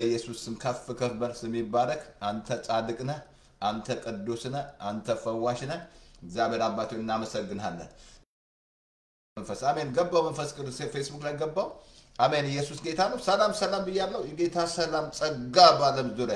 ኢየሱስ ስም ከፍ ከፍ በል። ስም ይባረክ። አንተ ጻድቅ ነህ፣ አንተ ቅዱስ ነህ፣ አንተ ፈዋሽ ነህ። እግዚአብሔር አባቶ እናመሰግንሃለን። መንፈስ አሜን። ገባው መንፈስ ቅዱስ ፌስቡክ ላይ ገባው። አሜን። ኢየሱስ ጌታ ነው። ሰላም ሰላም ብያለሁ። የጌታ ሰላም ጸጋ በዓለም ዙሪያ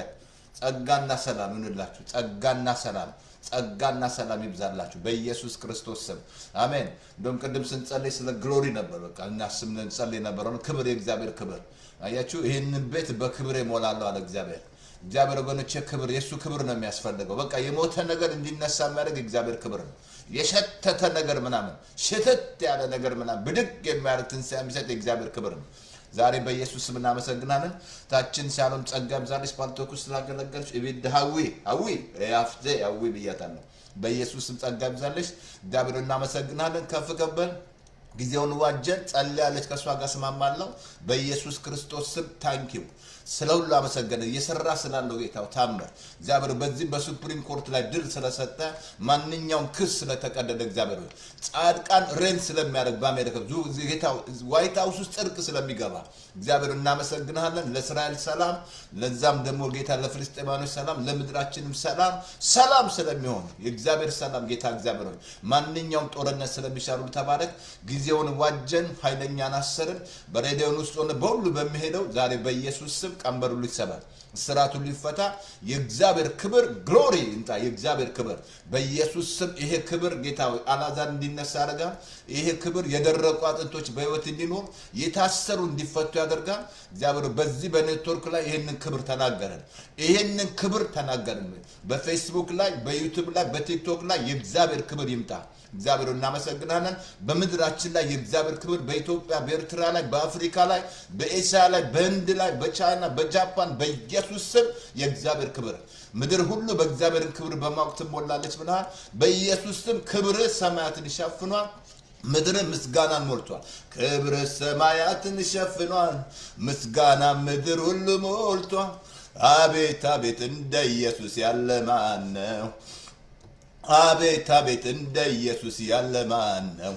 ጸጋና ሰላም ይሁንላችሁ። ጸጋና ሰላም ጸጋና ሰላም ይብዛላችሁ በኢየሱስ ክርስቶስ ስም አሜን። እንደውም ቅድም ስንጸልይ ስለ ግሎሪ ነበር። በቃ እናስብ እንጸልይ ነበር። አሁን ክብር፣ የእግዚአብሔር ክብር አያችሁ። ይህንን ቤት በክብር እሞላለሁ አለ እግዚአብሔር። እግዚአብሔር ወገኖቼ ክብር የእሱ ክብር ነው የሚያስፈልገው። በቃ የሞተ ነገር እንዲነሳ የሚያደርግ የእግዚአብሔር ክብር ነው። የሸተተ ነገር ምናምን ሽትት ያለ ነገር ምናምን ብድግ የሚያደርግ ትንሣኤ የሚሰጥ የእግዚአብሔር ክብር ነው። ዛሬ በኢየሱስ ስም እናመሰግናለን። ታችን ሲያሎም ጸጋ ብዛለች ፓልቶኩ ስላገለገልች እቤት ሀዊ ሀዊ ያፍዜ ሀዊ ብያታለሁ። በኢየሱስ ስም ጸጋ ብዛለች። እግዚአብሔር እናመሰግናለን። ከፍ ከበል ጊዜውን ዋጀን ጸልያለች። ከእሷ ጋር ስማማለሁ። በኢየሱስ ክርስቶስ ስም ታንኪው ስለ ሁሉ አመሰገነ። እየሰራ ስላለው ጌታው ታምር እግዚአብሔር በዚህም በሱፕሪም ኮርት ላይ ድል ስለሰጠ ማንኛውም ክስ ስለተቀደደ እግዚአብሔር ሆይ ጻድቃን ሬን ስለሚያደርግ በአሜሪካ ጌታ ዋይት ሀውስ ውስጥ ጽድቅ ስለሚገባ እግዚአብሔር እናመሰግንሃለን። ለእስራኤል ሰላም፣ ለዛም ደግሞ ጌታ ለፍልስጤማኖች ሰላም፣ ለምድራችንም ሰላም ሰላም ስለሚሆን የእግዚአብሔር ሰላም ጌታ እግዚአብሔር ሆይ ማንኛውም ጦርነት ስለሚሻሩ ተባረክ። ጊዜውን ዋጀን፣ ኃይለኛን አሰርን። በሬዲዮን ውስጥ ሆነ በሁሉ በሚሄደው ዛሬ በኢየሱስ ስም ቀንበር ሁሉ ይሰባል፣ እስራት ሁሉ ይፈታ። የእግዚአብሔር ክብር ግሎሪ ይምጣ። የእግዚአብሔር ክብር በኢየሱስ ስም ይሄ ክብር ጌታ ሆይ አልዓዛር እንዲነሳ ያደርጋል። ይሄ ክብር የደረቁ አጥንቶች በህይወት እንዲኖር የታሰሩ እንዲፈቱ ያደርጋል። እግዚአብሔር በዚህ በኔትወርክ ላይ ይህንን ክብር ተናገረን። ይህንን ክብር ተናገረን። በፌስቡክ ላይ፣ በዩቱብ ላይ፣ በቲክቶክ ላይ የእግዚአብሔር ክብር ይምጣ። እግዚአብሔር እናመሰግናለን። በምድራችን ላይ የእግዚአብሔር ክብር በኢትዮጵያ፣ በኤርትራ ላይ፣ በአፍሪካ ላይ፣ በኤስያ ላይ፣ በህንድ ላይ፣ በቻይና፣ በጃፓን በኢየሱስ ስም የእግዚአብሔር ክብር ምድር ሁሉ በእግዚአብሔርን ክብር በማወቅ ትሞላለች ብለሃል። በኢየሱስ ስም ክብር ሰማያትን ይሸፍኗል። ምድር ምስጋናን ሞልቷል። ክብር ሰማያትን ሸፍኗል። ምስጋና ምድር ሁሉ ሞልቷል። አቤት አቤት እንደ ኢየሱስ ያለ ማን ነው? አቤት አቤት እንደ ኢየሱስ ያለ ማን ነው?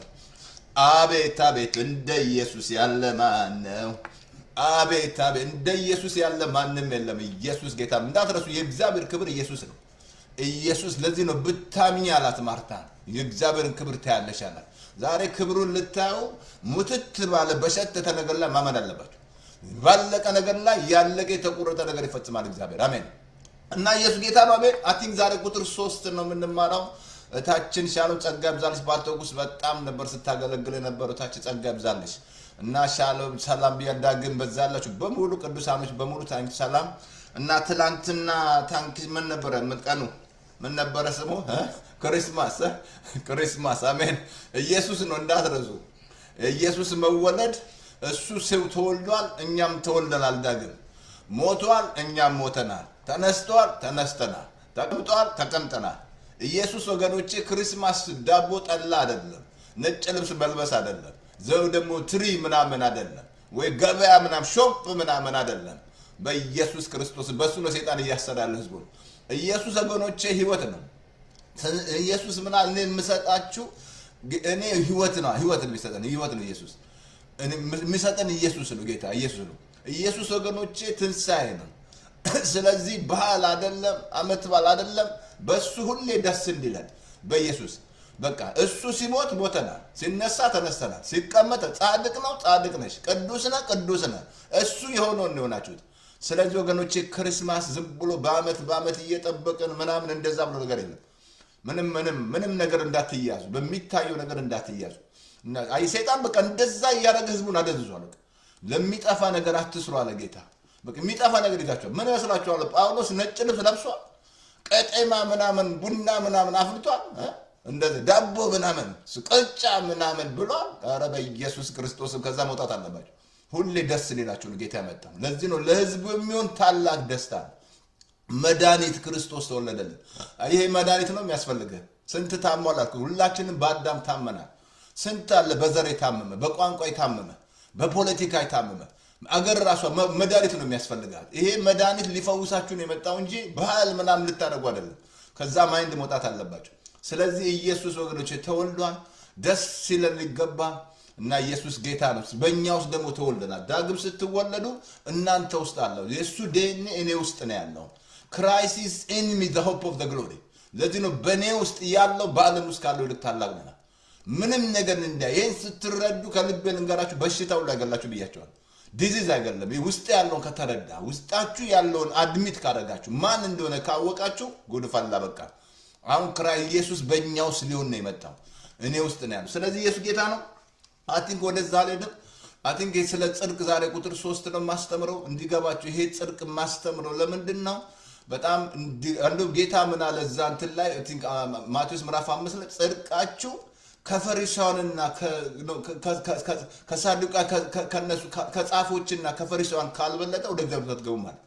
አቤት አቤት እንደ ኢየሱስ ያለ ማን ነው? አቤት አቤት እንደ ኢየሱስ ያለ ማንም የለም። ኢየሱስ ጌታ እንዳትረሱ፣ የእግዚአብሔር ክብር ኢየሱስ ነው። ኢየሱስ ለዚህ ነው ብታምኝ አላት ማርታ፣ የእግዚአብሔርን ክብር ታያለሽ አላት። ዛሬ ክብሩን ልታዩ ሙትት ባለ በሸተተ ነገር ላይ ማመን አለባቸው። ባለቀ ነገር ላይ ያለቀ የተቆረጠ ነገር ይፈጽማል እግዚአብሔር። አሜን። እና ኢየሱስ ጌታ ነው። አሜን። አቲንክ ዛሬ ቁጥር ሶስት ነው የምንማረው። እታችን ሻሎም ጸጋ ይብዛልሽ። ባልተጉስ በጣም ነበር ስታገለግል የነበረው እታችን ጸጋ ይብዛልሽ እና ሻሎም ሰላም ቢያዳግም በዛላችሁ በሙሉ ቅዱሳኖች በሙሉ ታንክ ሰላም እና ትላንትና ታንክ ምን ነበረ ምን ቀኑ ምን ነበረ ስሙ እ? ክሪስማስ እ? ክሪስማስ አሜን። ኢየሱስ ነው እንዳትረሱ። ኢየሱስ መወለድ እሱ ሰው ተወልዷል፣ እኛም ተወልደናል ዳግም ሞቷል፣ እኛም ሞተናል። ተነስቷል፣ ተነስተናል። ተቀምጧል፣ ተቀምጠናል። ኢየሱስ ወገኖቼ ክርስማስ ዳቦ ጠላ አይደለም፣ ነጭ ልብስ መልበስ አይደለም፣ ዘው ደግሞ ትሪ ምናምን አይደለም፣ ወይ ገበያ ምናምን ሾፕ ምናምን አይደለም። በኢየሱስ ክርስቶስ በእሱ ነው ሴጣን እያሰረ ያለ ህዝቡ። ኢየሱስ ወገኖቼ ህይወት ነው። ኢየሱስ ምና እኔ የምሰጣችሁ እኔ ህይወት ነው ህይወት ነው የሚሰጠን ህይወት ነው ኢየሱስ የሚሰጠን ኢየሱስ ነው ጌታ ኢየሱስ ነው ኢየሱስ ወገኖቼ ትንሣኤ ነው ስለዚህ ባህል አይደለም አመት በዓል አይደለም በእሱ ሁሌ ደስ እንዲለን በኢየሱስ በቃ እሱ ሲሞት ሞተናል ሲነሳ ተነስተናል ሲቀመጥ ጻድቅ ነው ጻድቅ ነሽ ቅዱስ ነህ ቅዱስ ነህ እሱ የሆነውን ነው የሆናችሁት ስለዚህ ወገኖቼ ክርስማስ ዝም ብሎ በአመት በአመት እየጠበቅን ምናምን እንደዛ ብሎ ነገር የለም ምንም ምንም ምንም ነገር እንዳትያዙ በሚታየው ነገር እንዳትያዙ እና- አይ ሰይጣን በቃ እንደዛ እያደረገ ህዝቡን አደንዝዟል በቃ ለሚጠፋ ነገር አትስሩ አለ ጌታ በቃ የሚጠፋ ነገር ይዛቸዋል ምን ይመስላችኋል ጳውሎስ ነጭ ልብስ ለብሷል ቀጤማ ምናምን ቡና ምናምን አፍልቷል እ? እንደዚህ ዳቦ ምናምን ቅጫ ምናምን ብሏል ኧረ በኢየሱስ ክርስቶስ ከዛ መውጣት አለባቸው ሁሌ ደስ ሌላቸው ነው ጌታ ያመጣ ለዚህ ነው ለህዝቡ የሚሆን ታላቅ ደስታ ነው መድኃኒት ክርስቶስ ተወለደልን። ይሄ መድኃኒት ነው የሚያስፈልግህ። ስንት ታሟል አልኩ። ሁላችንም በአዳም ታመናል። ስንት አለ በዘር የታመመ፣ በቋንቋ የታመመ፣ በፖለቲካ የታመመ አገር ራሷ መ- መድኃኒት ነው የሚያስፈልጋል። ይሄ መድኃኒት ሊፈውሳችሁ ነው የመጣው እንጂ ባህል ምናምን ልታደርጉ አይደለም። ከዛ ማይንድ መውጣት አለባቸው። ስለዚህ ኢየሱስ ወገኖች ተወልዷል። ደስ ሲለን ሊገባ እና ኢየሱስ ጌታ ነው። በእኛ ውስጥ ደግሞ ተወልደናል። ዳግም ስትወለዱ እናንተ ውስጥ አለው። የእሱ ዲኤንኤ እኔ ውስጥ ነው ያለው። ክራይስት ኢዝ ኢን ሚ ዘ ሆፕ ኦፍ ዘ ግሎሪ። ለዚህ ነው በእኔ ውስጥ ያለው በዓለም ውስጥ ካለው ይልቅ ታላቅ ነው። ምንም ነገር እንዲያ ይህን ስትረዱ ከልቤ ልንገራችሁ፣ በሽታው ላይ ገላችሁ ብያቸዋል። ዲዚዝ አይገለም። ውስጥ ያለውን ከተረዳ ውስጣችሁ ያለውን አድሚት ካደረጋችሁ ማን እንደሆነ ካወቃችሁ ጉድ ፈላ በቃ። አሁን ክራይ ኢየሱስ በእኛ ውስጥ ሊሆን ነው የመጣው እኔ ውስጥ ነው ያለው። ስለዚህ ኢየሱስ ጌታ ነው። አቲንክ ወደዛ አልሄድም። አቲንክ ስለ ጽድቅ ዛሬ ቁጥር ሶስት ነው የማስተምረው እንዲገባችሁ። ይሄ ጽድቅ የማስተምረው ለምንድን ነው? በጣም እንዲ ጌታ ምን አለ እዛ እንትን ላይ ማቴዎስ ምዕራፍ አምስት ላይ ጽድቃችሁ ከፈሪሳውያንና ከሳዱቃ ከነሱ ከጻፎችና ከፈሪሳውያን ካልበለጠ ወደ እግዚአብሔር አትገቡም ማለት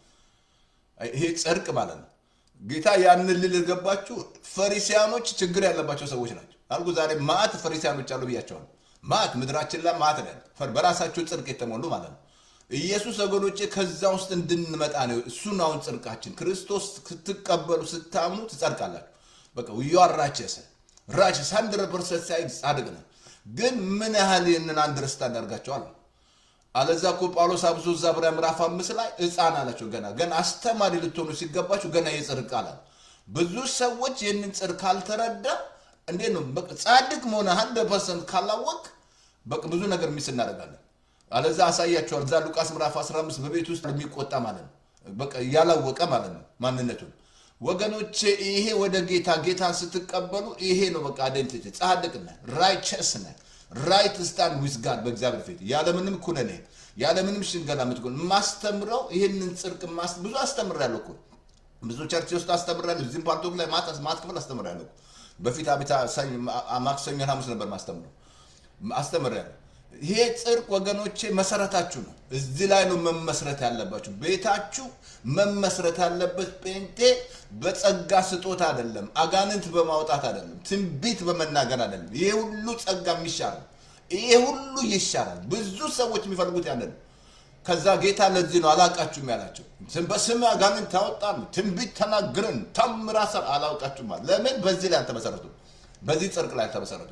ይሄ ጽድቅ ማለት ነው። ጌታ ያንን ልል ገባችሁ። ፈሪሲያኖች ችግር ያለባቸው ሰዎች ናቸው አልኩ። ዛሬ ማት ፈሪሲያኖች አሉ ብያቸዋል። ማት ምድራችን ላይ ማት ነው በራሳቸው ጽድቅ የተሞሉ ማለት ነው። ኢየሱስ ወገኖቼ ከዛ ውስጥ እንድንመጣ ነው። እሱን አሁን ጽድቃችን ክርስቶስ ስትቀበሉ ስታምኑ ትጸድቃላችሁ። በቃ ዩአራቸሰ ራቸስ ሀንድረድ ፐርሰንት ሳይ ጻድቅ ነው። ግን ምን ያህል ይህንን አንደርስታንድ ያደርጋቸዋል? አለዛ እኮ ጳውሎስ አብዞ እዛ ዕብራውያን ምዕራፍ አምስት ላይ ሕፃን አላቸው። ገና ገና አስተማሪ ልትሆኑ ሲገባችሁ ገና የጽድቅ ቃል ብዙ ሰዎች ይህንን ጽድቅ ካልተረዳ እንዴት ነው ጻድቅ መሆነ ሀንድረድ ፐርሰንት ካላወቅ በቃ ብዙ ነገር ሚስ እናደርጋለን። አለዛ አሳያቸዋል። እዛ ሉቃስ ምዕራፍ 15 በቤት ውስጥ የሚቆጣ ማለት ነው። በቃ ያላወቀ ማለት ነው ማንነቱን። ወገኖቼ ይሄ ወደ ጌታ ጌታን ስትቀበሉ ይሄ ነው በቃ አይደንቲቲ ጻድቅ ነህ፣ ራይቸስ ነህ፣ ራይት ስታንድ ዊዝ ጋድ በእግዚአብሔር ፊት ያለምንም ኩነኔ ያለምንም ሽንገላ የምትሆን ማስተምረው ይህንን ጽድቅ ብዙ አስተምሬያለሁ እኮ ብዙ ቸርች ውስጥ አስተምሬያለሁ። እዚህም ፓርቶክ ላይ ማት ክፍል አስተምሬያለሁ። በፊት አቤታ ማክሰኞ ሐሙስ ነበር ማስተምረው አስተምሬያለሁ። ይሄ ጽድቅ ወገኖቼ መሰረታችሁ ነው። እዚህ ላይ ነው መመስረት ያለባችሁ። ቤታችሁ መመስረት ያለበት ጴንጤ በጸጋ ስጦታ አይደለም፣ አጋንንት በማውጣት አይደለም፣ ትንቢት በመናገር አይደለም። ይሄ ሁሉ ጸጋ የሚሻል ይሄ ሁሉ ይሻላል። ብዙ ሰዎች የሚፈልጉት ያንን ነው። ከዛ ጌታ ለዚህ ነው አላውቃችሁም ያላቸው። በስም አጋንንት ታወጣን፣ ትንቢት ተናግረን ተምራሰር አላውቃችሁም ማለት ለምን? በዚህ ላይ አልተመሰረቱ፣ በዚህ ጽድቅ ላይ አልተመሰረቱ።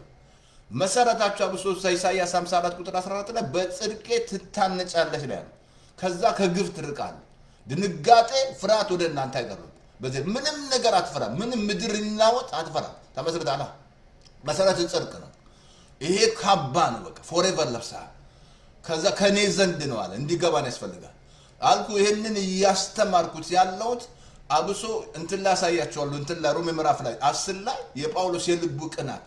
መሰረታቸው አብሶ ኢሳያስ 54 ቁጥር 14 ላይ በጽድቄ ትታነጫለች ላይ ነው። ከዛ ከግፍ ትርቃል። ድንጋጤ፣ ፍርሃት ወደ እናንተ አይቀርም። በዚህ ምንም ነገር አትፈራ። ምንም ምድር ይናወጥ አትፈራ። ተመስርታላ። መሰረት ጽድቅ ነው። ይሄ ካባ ነው። በቃ ፎሬቨር ለብሰሃል። ከዛ ከኔ ዘንድ ነው አለ። እንዲገባን ያስፈልጋል አልኩ። ይህንን እያስተማርኩት ያለሁት አብሶ እንትን ላይ አሳያቸዋለሁ። እንትን ላይ ሮሜ ምዕራፍ ላይ አስር ላይ የጳውሎስ የልቡ ቅናት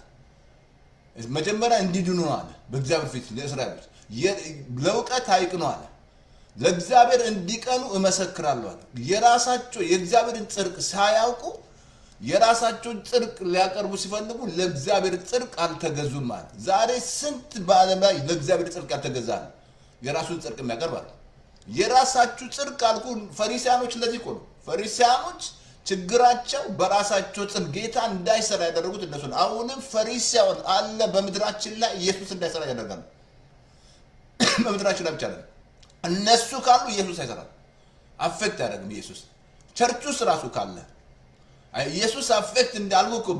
መጀመሪያ እንዲድኑ አለ በእግዚአብሔር ፊት ለእስራኤሎች ለእውቀት አይቅኑ አለ ለእግዚአብሔር እንዲቀኑ እመሰክራለሁ አለ የራሳቸው የእግዚአብሔርን ጽድቅ ሳያውቁ የራሳቸውን ጽድቅ ሊያቀርቡ ሲፈልጉ ለእግዚአብሔር ጽድቅ አልተገዙም አለ ዛሬ ስንት በዓለም ላይ ለእግዚአብሔር ጽድቅ ያልተገዛ ነው የራሱን ጽድቅ የሚያቀርብ አለ የራሳችሁ ጽድቅ አልኩ ፈሪሲያኖች ለዚህ እኮ ነው ፈሪሲያኖች ችግራቸው በራሳቸው ጽድቅ ጌታ እንዳይሰራ ያደረጉት እነሱ ነው። አሁንም ፈሪሳውን አለ በምድራችን ላይ ኢየሱስ እንዳይሰራ ያደርጋሉ። በምድራችን ላይ ብቻ አይደለም፣ እነሱ ካሉ ኢየሱስ አይሰራም። አፌክት አያደርግም ኢየሱስ ቸርች ውስጥ ራሱ ካለ ኢየሱስ አፌክት እንዳልኩ እኮ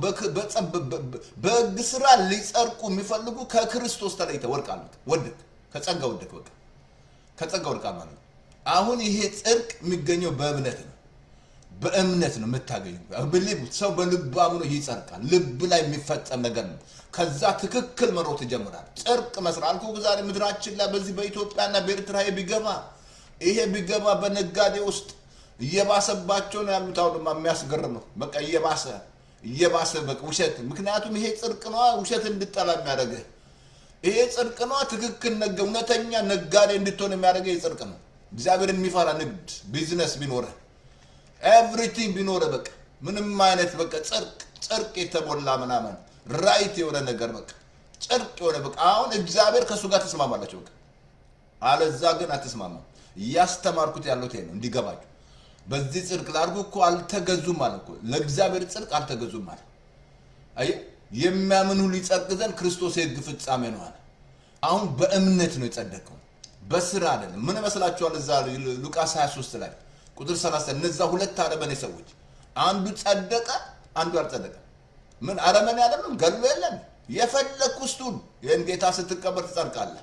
በሕግ ስራ ሊጸድቁ የሚፈልጉ ከክርስቶስ ተለይተ ወድቃሉ። ወድቅ ከጸጋ ወድቅ በቃ ከጸጋ ወድቃ ማለት ነው። አሁን ይሄ ጽድቅ የሚገኘው በእምነት ነው። በእምነት ነው የምታገኙ። ብሊቭ ሰው በልብ አምኖ ይጸድቃል። ልብ ላይ የሚፈጸም ነገር ነው። ከዛ ትክክል መሮጥ ይጀምራል። ጽድቅ መስራት አልኩ። ዛሬ ምድራችን ላይ በዚህ በኢትዮጵያና በኤርትራ ቢገባ ይሄ ቢገባ በነጋዴ ውስጥ እየባሰባቸው ነው ያሉት። አሁንማ የሚያስገርም ነው። በቃ እየባሰ እየባሰ በቃ ውሸት። ምክንያቱም ይሄ ጽድቅ ነዋ ውሸት እንድጠላ የሚያደርግህ ይሄ ጽድቅ ነዋ። ትክክል ነገ እውነተኛ ነጋዴ እንድትሆን የሚያደርገህ ይሄ ጽድቅ ነው። እግዚአብሔርን የሚፈራ ንግድ ቢዝነስ ቢኖረህ ኤቭሪቲንግ ቢኖረ በቃ ምንም አይነት በቃ ጽድቅ ጽድቅ የተሞላ ምናምን ራይት የሆነ ነገር በቃ ጽድቅ የሆነ በቃ አሁን እግዚአብሔር ከእሱ ጋር ተስማማላቸው በቃ አለዛ ግን አትስማማም። እያስተማርኩት ያለው ይሄ ነው እንዲገባችሁ። በዚህ ጽድቅ ላድርጉ እኮ አልተገዙም ማለት እኮ ለእግዚአብሔር ጽድቅ አልተገዙም ማለት አየህ፣ የሚያምን ሁሉ ይጸድቅ ዘንድ ክርስቶስ የሕግ ፍጻሜ ነው አለ። አሁን በእምነት ነው የጸደቀው በስራ አይደለም። ምን መስላችኋል? እዛ ሉቃስ 23 ላይ ቁጥር 30 እነዛ ሁለት አረመኔ ሰዎች አንዱ ጸደቀ፣ አንዱ አልጸደቀ። ምን አረመኔ አይደለም ገሎ የለም የፈለግ ውስጡን ይህን ጌታ ስትቀበል ትጸድቃለህ።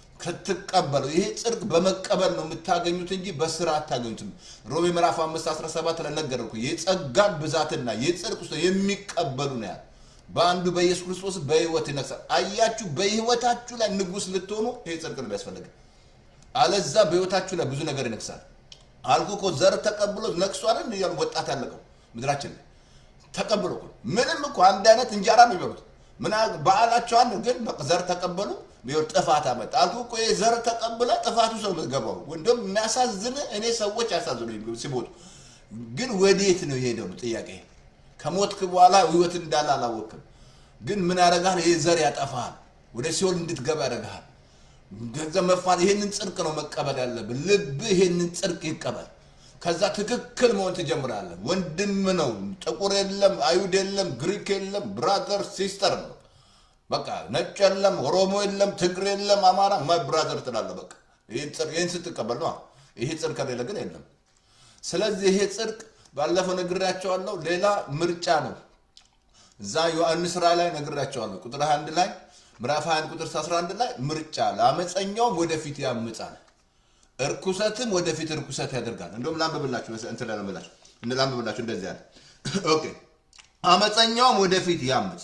ክትቀበለው ይሄ ጽድቅ በመቀበል ነው የምታገኙት እንጂ በስራ አታገኙትም። ሮሜ ምዕራፍ 5 17 ላይ ነገርኩ። የጸጋን ብዛትና የጽድቅ ውስጥ የሚቀበሉ ነው ያለ በአንዱ በኢየሱስ ክርስቶስ በህይወት ይነግሳል። አያችሁ፣ በህይወታችሁ ላይ ንጉስ ልትሆኑ ይሄ ጽድቅ ነው የሚያስፈልግ። አለዛ በህይወታችሁ ላይ ብዙ ነገር ይነግሳል። አልኩ እኮ ዘር ተቀብሎ ነግሷልን እያሉ ወጣት ያለቀው ምድራችን ላይ ተቀብሎ እኮ ምንም እኮ አንድ አይነት እንጀራ ነው የሚበሉት። ምን በዓላቸው አንድ ግን በቃ ዘር ተቀበሉ ቢሆን ጥፋት አመጣ። አልኩ እኮ ይሄ ዘር ተቀብለ ጥፋቱ ሰው ገባው። እንደውም የሚያሳዝን እኔ ሰዎች ያሳዝኑ ሲሞቱ፣ ግን ወዴት ነው የሄደው ነው ጥያቄ። ከሞትክ በኋላ ህይወት እንዳለ አላወቅም። ግን ምን ያደርጋል? ይሄ ዘር ያጠፋል፣ ወደ ሲኦል እንድትገባ ያደርግሃል። ገንዘብ መፋት ይሄንን ጽድቅ ነው መቀበል ያለብን። ልብ ይሄንን ጽድቅ ይቀበል። ከዛ ትክክል መሆን ትጀምራለህ። ወንድም ነው፣ ጥቁር የለም፣ አይሁድ የለም፣ ግሪክ የለም፣ ብራዘር ሲስተር ነው። በቃ ነጭ የለም፣ ኦሮሞ የለም፣ ትግሬ የለም፣ አማራ ማይ ብራዘር ትላለህ። በቃ ይህን ስትቀበል ነው። ይሄ ጽድቅ ከሌለ ግን የለም። ስለዚህ ይሄ ጽድቅ ባለፈው ነግሬያቸዋለሁ። ሌላ ምርጫ ነው። እዛ ዮሐንስ ራእይ ላይ ነግሬያቸዋለሁ። ቁጥር 21 ላይ ምዕራፍ 21 ቁጥር 11 ላይ ምርጫ ለአመፀኛውም ወደፊት ያምጻል፣ እርኩሰትም ወደፊት እርኩሰት ያደርጋል። እንደውም ላንብብላችሁ እንትን ላንብብላችሁ ላንብብላችሁ እንደዚህ ያለ ኦኬ። አመፀኛውም ወደፊት ያምፅ፣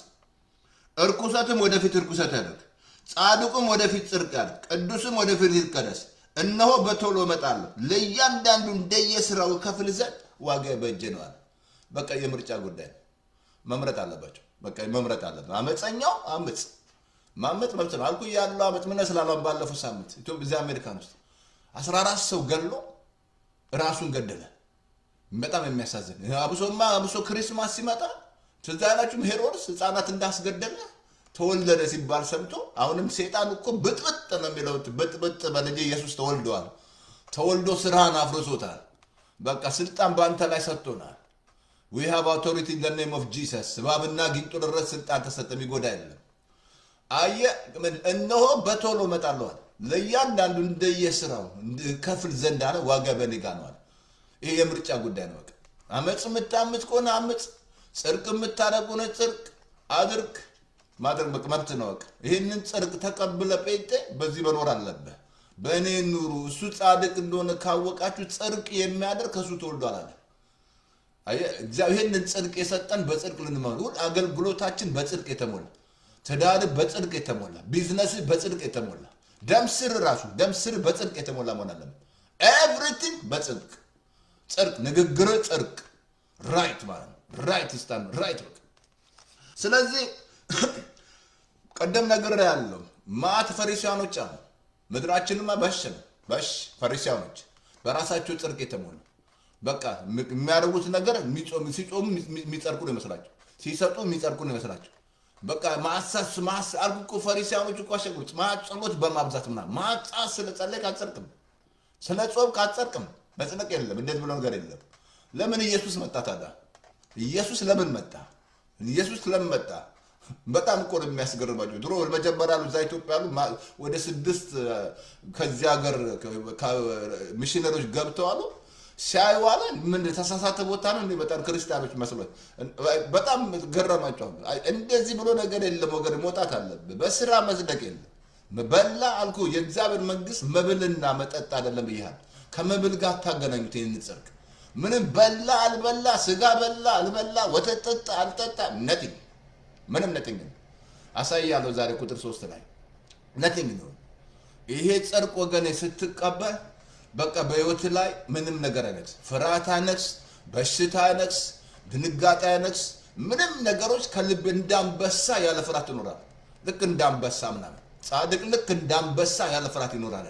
እርኩሰትም ወደፊት እርኩሰት ያደርግ፣ ጻድቁም ወደፊት ጽድቅ ያደርግ፣ ቅዱስም ወደፊት ይቀደስ። እነሆ በቶሎ እመጣለሁ፣ ለእያንዳንዱ እንደየስራው ከፍል ዘንድ ዋጋ በእጄ ነው አለ። በቃ የምርጫ ጉዳይ ነው። መምረጥ አለባቸው። በቃ መምረጥ አለበት። አመፀኛው አምፅ ማመፅ መብት ነው አልኩ ያለው አመፅ ምን ስላለን ባለፈው ሳምንት ኢትዮጵያ እዚህ አሜሪካን ውስጥ አስራ አራት ሰው ገሎ ራሱን ገደለ። በጣም የሚያሳዝን አብሶማ አብሶ ክሪስማስ ሲመጣ ትዝ አይላችሁም? ሄሮድስ ህፃናት እንዳስገደለ ተወለደ ሲባል ሰምቶ አሁንም ሴጣን እኮ ብጥብጥ ነው የሚለው ብጥብጥ በልጅ ኢየሱስ ተወልደዋል። ተወልዶ ስራህን አፍርሶታል። በቃ ስልጣን በአንተ ላይ ሰጥቶናል። ዊ ሃቭ አውቶሪቲ ኢን ዘ ኔም ኦፍ ጂሰስ። እባብና ጊንጡ ድረስ ስልጣን ተሰጠ፣ የሚጎዳ የለም። አየ እነሆ በቶሎ እመጣለዋል ለእያንዳንዱ እንደየስራው ከፍል ዘንድ አለ ዋጋ በኔ ጋ ነው አለ። ይሄ የምርጫ ጉዳይ ነው። በቃ አመፅ የምታምፅ ከሆነ አምፅ፣ ጽድቅ የምታደርግ ከሆነ ጽድቅ አድርግ። ማድረግ በቃ መብት ነው። በቃ ይህንን ጽድቅ ተቀብለ ጴንጤ በዚህ መኖር አለብህ። በእኔ ኑሩ። እሱ ጻድቅ እንደሆነ ካወቃችሁ ጽድቅ የሚያደርግ ከእሱ ተወልዷል አለ። ይህንን ጽድቅ የሰጠን በጽድቅ ልንመሩ አገልግሎታችን በጽድቅ የተሞላ ትዳር በጽድቅ የተሞላ ቢዝነስ በጽድቅ የተሞላ ደምስር ራሱ ደምስር በጽድቅ የተሞላ መሆን አለበት። ኤቭሪቲንግ በጽድቅ ጽድቅ፣ ንግግር ጽድቅ፣ ራይት ማለት ነው። ራይት ስታን ራይት በቃ ስለዚህ ቀደም ነገር ያለው ማት ፈሪሲያኖች አሉ። ምድራችንማ በሽ ነው በሽ ፈሪሲያኖች በራሳቸው ጽድቅ የተሞሉ በቃ የሚያደርጉት ነገር ሲጾሙ የሚጸድቁ ነው ይመስላቸው፣ ሲሰጡ የሚጸድቁ ነው ይመስላቸው። በቃ ማሳስ ማስ አልኩ እኮ ፈሪሳውያኖች እኮ አሸጉት ጸሎት በማብዛት ምናምን ማጻት ስለ ጸለይክ አትጸድቅም፣ ስለ ጾምክ አትጸድቅም። መጽደቅ የለም እንደዚህ ብሎ ነገር የለም። ለምን ኢየሱስ መጣ ታዲያ? ኢየሱስ ለምን መጣ? ኢየሱስ ለምን መጣ? በጣም እኮ ነው የሚያስገርማቸው። ድሮ መጀመሪያ ያሉ እዛ ኢትዮጵያ ያሉ ወደ ስድስት ከዚህ ሀገር ሚሽነሮች ገብተዋሉ ሲያዩ አለ ምን ተሳሳተ ቦታ ነው እንዴ? በጣም ክርስቲያኖች መስሎት በጣም ገረማቸው። እንደዚህ ብሎ ነገር የለም ወገን፣ መውጣት አለብህ። በስራ መጽደቅ የለም። በላ አልኩ የእግዚአብሔር መንግስት መብልና መጠጥ አይደለም ብያል። ከመብል ጋር ታገናኙት ይህን ጽድቅ ምንም በላ አልበላ፣ ስጋ በላ አልበላ፣ ወተት ጠጣ አልጠጣ፣ ነቲንግ ምንም ነቲንግ ነው። አሳያለሁ ዛሬ ቁጥር ሶስት ላይ ነቲንግ ነው። ይሄ ጽድቅ ወገኔ ስትቀበል በቃ በህይወት ላይ ምንም ነገር አይነግስ፣ ፍርሃት አይነግስ፣ በሽታ አይነግስ፣ ድንጋጤ አይነግስ። ምንም ነገሮች ከልብ እንዳንበሳ ያለ ፍርሃት ይኖራል። ልክ እንዳንበሳ ምናምን ጻድቅ ልክ እንዳንበሳ ያለ ፍርሃት ይኖራል።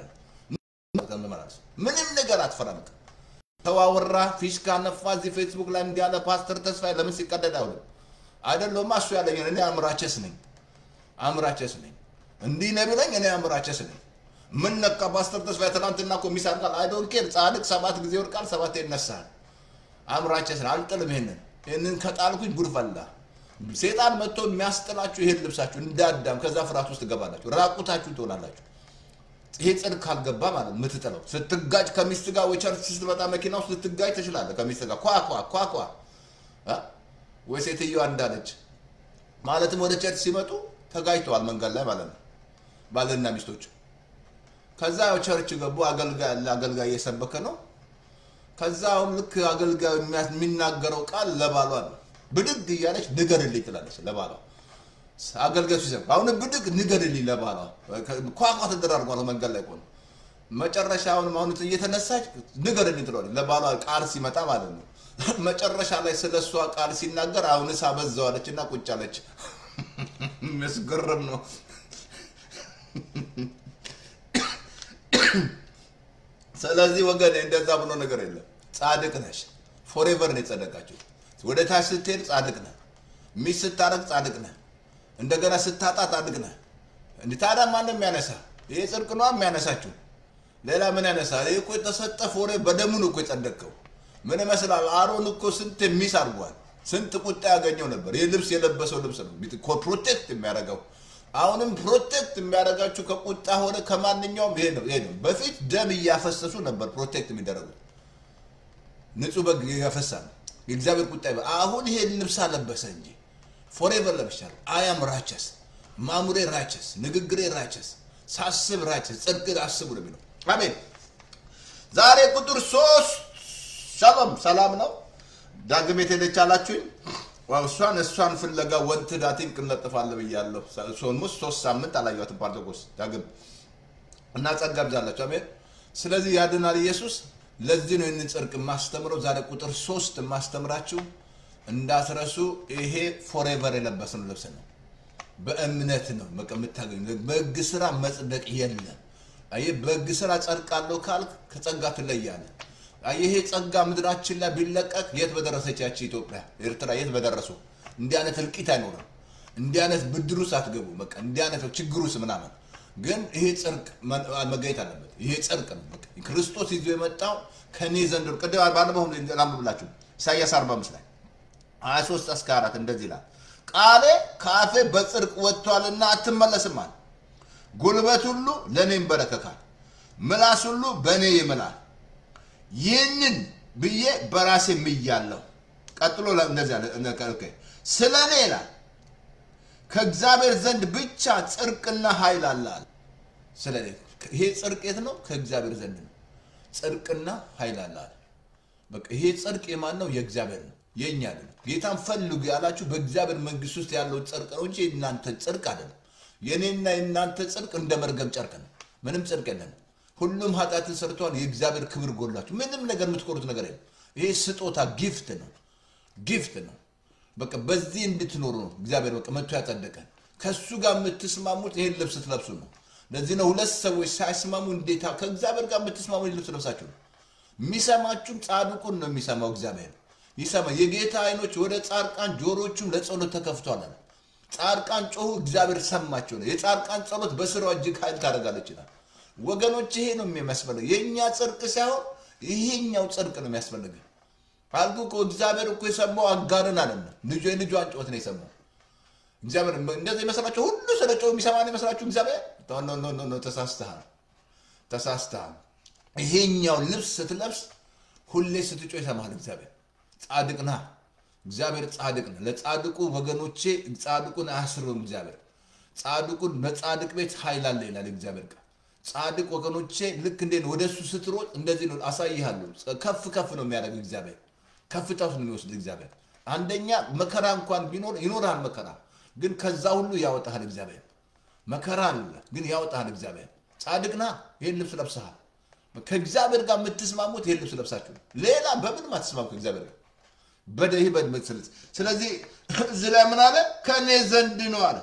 ምንም ነገር አትፈራም። ተዋወራ ፊሽካ ነፋ፣ እዚህ ፌስቡክ ላይ እንዲያለ ፓስተር ተስፋዬ ለምን ሲቀደድ አይውልም? አይደለማ እሱ ያለኝ እኔ አምራቸስ ነኝ፣ አምራቸስ ነኝ። እንዲህ ነው ቢለኝ እኔ አምራቸስ ነኝ። ምን ነካ ፓስተር ተስፋዬ ትናንትና እኮ ሚስ አድርጋል። አይ ዶንት ኬር ጻድቅ ሰባት ጊዜ ይወድቃል፣ ሰባት ይነሳል። አምራቸስ ነኝ፣ አልጥልም። ይሄንን ይሄንን ከጣልኩኝ ጉድ ፈላ። ሴጣን መጥቶ የሚያስጥላችሁ ይሄን ልብሳችሁ እንዳዳም ከዛ ፍርሃት ውስጥ ትገባላችሁ፣ ራቁታችሁ ትሆናላችሁ። ይሄ ጽድቅ ካልገባ ማለት የምትጥለው ስትጋጭ ከሚስት ጋር ወይ ቸርች ስትመጣ መኪና ውስጥ ልትጋጭ ትችላለህ። ከሚስት ጋር ኳኳ ኳኳ ወይ ሴትዮዋ እንዳለች ማለትም ወደ ቸርች ሲመጡ ተጋጭተዋል መንገድ ላይ ማለት ነው ባልና ሚስቶች። ከዛ ያው ቸርች ገቡ። አገልጋይ አለ፣ አገልጋይ እየሰበከ ነው። ከዛ አሁን ልክ አገልጋዩ የሚያ- የሚናገረው ቃል ለባሏ ነው። ብድግ እያለች ንገርልኝ ትላለች ለባሏ አገልጋዩ ሲሰብክ አሁን ብድግ ንገርልኝ ለባሏ ኳኳ ተደራርጓል መንገድ ላይ ቆነ መጨረሻ አሁን አሁን እየተነሳች ንገርልኝ ትለዋለች ለባሏ ቃል ሲመጣ ማለት ነው። መጨረሻ ላይ ስለ እሷ ቃል ሲናገር አሁንስ አበዛዋለች እና ቁጭ አለች። የሚያስገርም ነው። ስለዚህ ወገን እንደዛ ብሎ ነገር የለም። ጻድቅ ነሽ። ፎሬቨር ነው የጸደቃችሁ። ወደ ታች ስትሄድ ጻድቅ ነህ። ሚስት ስታረግ ጻድቅ ነህ። እንደገና ስታጣ ጻድቅ ነህ። እንዲህ ታዲያ ማንም የሚያነሳ ይሄ ጽድቅ ነው የሚያነሳችሁ። ሌላ ምን ያነሳ? ይህ እኮ የተሰጠ ፎሬ በደሙ ነው እኮ የጸደቅከው። ምን ይመስላል? አሮን እኮ ስንት ሚስ አድርጓል። ስንት ቁጣ ያገኘው ነበር። ይህ ልብስ የለበሰው ልብስ ነው እኮ ፕሮቴክት የሚያደርገው። አሁንም ፕሮቴክት የሚያደርጋችሁ ከቁጣ ሆነ ከማንኛውም ይሄ ነው ይሄ ነው። በፊት ደም እያፈሰሱ ነበር ፕሮቴክት የሚደረጉት ንጹህ በግ ያፈሳል። የእግዚአብሔር ቁጣ ይበ አሁን ይሄን ልብስ አለበሰ እንጂ ፎሬቨር ለብሻለሁ። አያም ራቸስ ማሙሬ ራቸስ ንግግሬ ራቸስ ሳስብ ራቸስ ጽድቅ አስቡ ነው የሚለው። አሜን። ዛሬ ቁጥር ሶስት ሻሎም ሰላም ነው። ዳግም የት አላችሁኝ? ዋው እሷን እሷን ፍለጋ ወንት ዳቲን ቅንለጥፋለ ብያለሁ። ሶልሙስ ሶስት ሳምንት አላየኋትም ፓርቶኮስ ዳግም እና ጸጋ ብዛላችሁ። አሜን። ስለዚህ ያድናል ኢየሱስ። ለዚህ ነው ይህንን ጽድቅ የማስተምረው። ዛሬ ቁጥር ሶስት የማስተምራችሁ እንዳትረሱ። ይሄ ፎሬቨር የለበስነው ልብስ ነው። በእምነት ነው በቃ የምታገኙ። በሕግ ስራ መጽደቅ የለም። አየህ፣ በሕግ ስራ ጸድቃለሁ ካልክ ከጸጋ ትለያለህ። አየህ፣ ይሄ ጸጋ ምድራችን ላይ ቢለቀቅ የት በደረሰች ያቺ ኢትዮጵያ፣ ኤርትራ የት በደረሱ። እንዲህ አይነት እልቂት አይኖርም። እንዲህ አይነት ብድር ውስጥ አትገቡ። በቃ እንዲህ አይነት ችግር ውስጥ ምናምን ግን ይሄ ጽድቅ መገኘት አለበት። ይሄ ጽድቅ ነው። በቃ ክርስቶስ ይዞ የመጣው ከኔ ዘንድ ነው። ቅድም ባለፈው ላንብብላችሁ ኢሳያስ 45 ላይ 23 እስከ 4 እንደዚህ ይላል፣ ቃሌ ከአፌ በጽድቅ ወጥቷልና አትመለስም አለ። ጉልበት ሁሉ ለእኔ ይንበረከካል፣ ምላስ ሁሉ በእኔ ይምላል። ይህንን ብዬ በራሴ ምያለሁ። ቀጥሎ እንደዚህ አለ፣ ኦኬ፣ ስለ እኔ ይላል ከእግዚአብሔር ዘንድ ብቻ ጽድቅና ኃይል አለ አለ። ስለ እኔ ይሄ ጽድቅ የት ነው? ከእግዚአብሔር ዘንድ ነው። ጽድቅና ኃይል አለ አለ። በቃ ይሄ ጽድቅ የማን ነው? የእግዚአብሔር ነው፣ የእኛ ነው። ጌታን ፈልጉ ያላችሁ በእግዚአብሔር መንግስት ውስጥ ያለው ጽድቅ ነው እንጂ የእናንተ ጽድቅ አይደለም። የእኔና የእናንተ ጽድቅ እንደ መርገም ጨርቅ ነው። ምንም ጽድቅ የለንም። ሁሉም ኃጢአትን ሰርተዋል፣ የእግዚአብሔር ክብር ጎላችሁ። ምንም ነገር የምትኮሩት ነገር የለም። ይሄ ስጦታ ጊፍት ነው፣ ጊፍት ነው። በቃ በዚህ እንድትኖሩ ነው እግዚአብሔር በቃ መጥቶ ያጸደቀን። ከእሱ ጋር የምትስማሙት ይሄን ልብስ ስትለብሱ ነው። ለዚህ ነው ሁለት ሰዎች ሳይስማሙ እንዴታ ከእግዚአብሔር ጋር የምትስማሙ ይሄን ልብስ ለብሳችሁ ነው። የሚሰማችሁም ጻድቁን ነው የሚሰማው እግዚአብሔር ይሰማ። የጌታ አይኖች ወደ ጻድቃን ጆሮቹም ለጸሎት ተከፍቷል አለ። ጻድቃን ጮሁ፣ እግዚአብሔር ሰማቸው ነው። የጻድቃን ጸሎት በስራዋ እጅግ ኃይል ታደርጋለች ይላል። ወገኖች ይሄ ነው የሚያስፈልገው። የእኛ ጽድቅ ሳይሆን ይሄኛው ጽድቅ ነው የሚያስፈልገው። አልኩ እኮ እግዚአብሔር እኮ የሰማው አጋርን አለ ልጁ የልጇን ጩኸት ነው የሰማው። እግዚአብሔር እንደዚህ ይመስላችሁ? ሁሉ ስለ ጮህ የሚሰማ ነው ይመስላችሁ? እግዚአብሔር ኖ ኖ ኖ ኖ፣ ተሳስተሃል፣ ተሳስተሃል። ይሄኛው ልብስ ስትለብስ ሁሌ ስትጮህ ይሰማል እግዚአብሔር። ጻድቅ ነህ፣ እግዚአብሔር ጻድቅ ነው። ለጻድቁ ወገኖቼ ጻድቁን አያስርብም እግዚአብሔር። ጻድቁን በጻድቅ ቤት ኃይል አለ ይላል እግዚአብሔር ቃል። ጻድቅ ወገኖቼ ልክ እንዴት ነው? ወደ እሱ ስትሮጥ እንደዚህ ነው። አሳይሃለሁ። ከፍ ከፍ ነው የሚያደርግ እግዚአብሔር ከፍታ ውስጥ ነው የሚወስድ እግዚአብሔር። አንደኛ መከራ እንኳን ቢኖር ይኖርሃል መከራ፣ ግን ከዛ ሁሉ ያወጣሃል እግዚአብሔር። መከራ አለ ግን ያወጣሃል እግዚአብሔር። ጻድቅ ነህ፣ ይህን ልብስ ለብሰሃል። ከእግዚአብሔር ጋር የምትስማሙት ይህን ልብስ ለብሳችሁ ነው። ሌላ በምንም አትስማሙ ከእግዚአብሔር ጋር በደህ በድምስል ስለዚህ እዚህ ላይ ምን አለ? ከእኔ ዘንድ ነው አለ።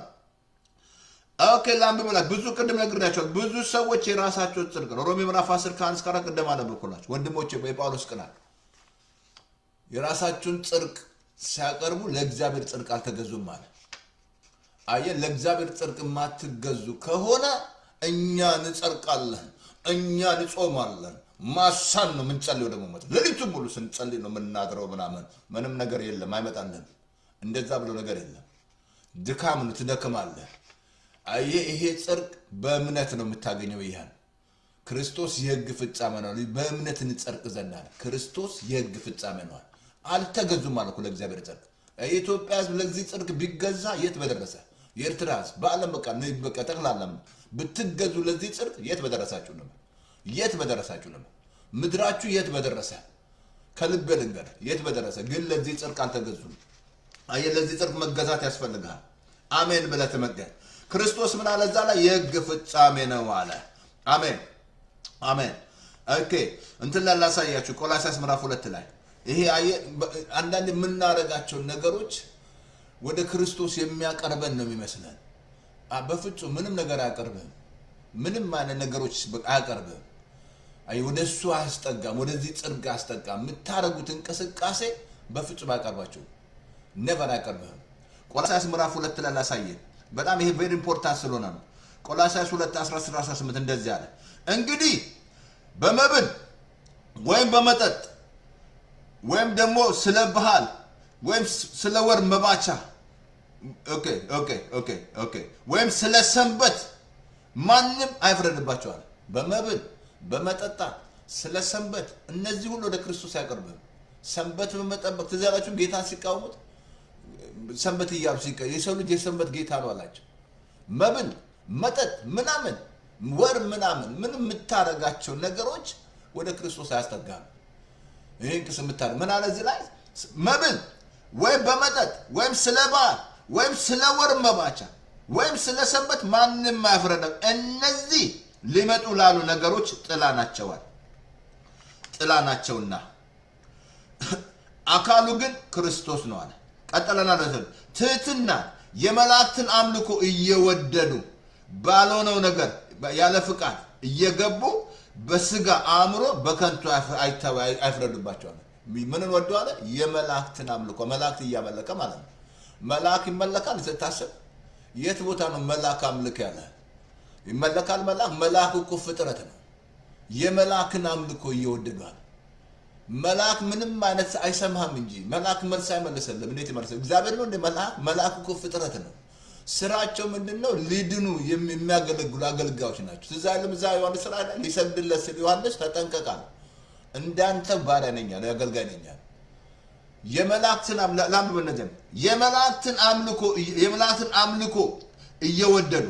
ኦኬ ላንብብላችሁ። ብዙ ቅድም ነግሬያቸዋለሁ። ብዙ ሰዎች የራሳቸው ጽድቅ ነው። ሮሜ ምዕራፍ 10 ከአንድ እስከ አራት ቅድም አነበብኩላችሁ ወንድሞቼ፣ የጳውሎስ ቅናል የራሳችሁን ጽድቅ ሲያቀርቡ ለእግዚአብሔር ጽድቅ አልተገዙም አለ። አየ ለእግዚአብሔር ጽድቅ የማትገዙ ከሆነ እኛ እንጸድቃለን፣ እኛ እንጾማለን። ማሳን ነው የምንጸልየው። ደግሞ መ ሌሊቱን ሙሉ ስንጸልይ ነው የምናድረው። ምናምን ምንም ነገር የለም አይመጣልን። እንደዛ ብሎ ነገር የለም። ድካም ነው፣ ትደክማለህ። አየ ይሄ ጽድቅ በእምነት ነው የምታገኘው። ይህን ክርስቶስ የሕግ ፍጻሜ ነው። በእምነት እንጸድቅ ዘንድ አለ። ክርስቶስ የሕግ ፍጻሜ ነው። አልተገዙም አለ እኮ ለእግዚአብሔር ጽድቅ። የኢትዮጵያ ሕዝብ ለዚህ ጽድቅ ቢገዛ የት በደረሰ። የኤርትራ ህዝብ በዓለም በቃ ነ- በቃ ጠቅላላም ብትገዙ ለዚህ ጽድቅ የት በደረሳችሁ ነው የት በደረሳችሁ ነው ምድራችሁ የት በደረሰ ከልቤ ልንገር የት በደረሰ ግን ለዚህ ጽድቅ አልተገዙም አየህ ለዚህ ጽድቅ መገዛት ያስፈልግሃል አሜን ብለህ ትመገን ክርስቶስ ምን አለ እዛ ላይ የህግ ፍጻሜ ነው አለ አሜን አሜን ኦኬ እንትን ላይ ላሳያችሁ ቆላሲያስ ምዕራፍ ሁለት ላይ ይሄ አየህ በ- አንዳንድ የምናደርጋቸውን ነገሮች ወደ ክርስቶስ የሚያቀርበን ነው የሚመስለን አ- በፍጹም ምንም ነገር አያቀርብህም ምንም አይነት ነገሮች በቃ አያቀርብህም አይ ወደ እሱ አያስጠጋም ወደዚህ ጽድቅ አያስጠጋም የምታደርጉት እንቅስቃሴ በፍጹም አያቀርባችሁም ነቨር አያቀርብህም ቆላሲያስ ምዕራፍ ሁለት ላይ ላሳየን በጣም ይሄ ቬሪ ኢምፖርታንት ስለሆነ ነው ቆላሲያስ 2 16 18 እንደዚህ አለ እንግዲህ በመብል ወይም በመጠጥ ወይም ደግሞ ስለ ባህል ወይም ስ- ስለ ወር መባቻ ኦኬ ኦኬ ኦኬ ኦኬ ወይም ስለ ሰንበት ማንም አይፍረድባቸዋል በመብል በመጠጣት ስለ ሰንበት እነዚህ ሁሉ ወደ ክርስቶስ አያቀርብም ሰንበት በመጠበቅ ትዝ ያላችሁ ጌታን ሲቃወሙት ሰንበት እያሉ ሲቀ የሰው ልጅ የሰንበት ጌታ ነው አላቸው መብል መጠጥ ምናምን ወር ምናምን ምንም የምታደርጋቸው ነገሮች ወደ ክርስቶስ አያስጠጋም ይህን ክስ የምታደርግ ምን አለ እዚህ ላይ መብል ወይም በመጠጥ ወይም ስለ በዓል ወይም ስለ ወር መባቻ ወይም ስለ ሰንበት ማንም አያፍረደም እነዚህ ሊመጡ ላሉ ነገሮች ጥላ ናቸዋል ጥላ ናቸውና አካሉ ግን ክርስቶስ ነው አለ ቀጠለና ደሰ ትህትና የመላእክትን አምልኮ እየወደዱ ባልሆነው ነገር ያለ ፍቃድ እየገቡ በስጋ አእምሮ በከንቱ አይፍ- አይተ- አይፍረዱባቸዋል ምንን ወደዋለ የመላእክትን አምልኮ መላእክት እያመለከ ማለት ነው መልአክ ይመለካል ስታስብ የት ቦታ ነው መልአክ አምልክ ያለ ይመለካል መልአክ መልአክ እኮ ፍጥረት ነው የመልአክን አምልኮ እየወደዷል መልአክ ምንም አይነት አይሰማህም እንጂ መልአክ መልስ አይመልስልም። እንዴት ይመልሳል? እግዚአብሔር ነው እንደ መልአክ መልአክ እኮ ፍጥረት ነው። ስራቸው ምንድን ነው? ሊድኑ የሚ- የሚያገለግሉ አገልጋዮች ናቸው። ትዝ አይልም እዛ ዮሐንስ ሥራ ላይ ሊሰግድለት ሲል ዮሐንስ ተጠንቀቃል፣ እንዳንተ ባሪያ ነኝ አለ፣ አገልጋይ ነኝ አለ። የመላእክትን አምላ- ላንብብ እነዚህን የመላእክትን አምልኮ የመላእክትን አምልኮ እየወደዱ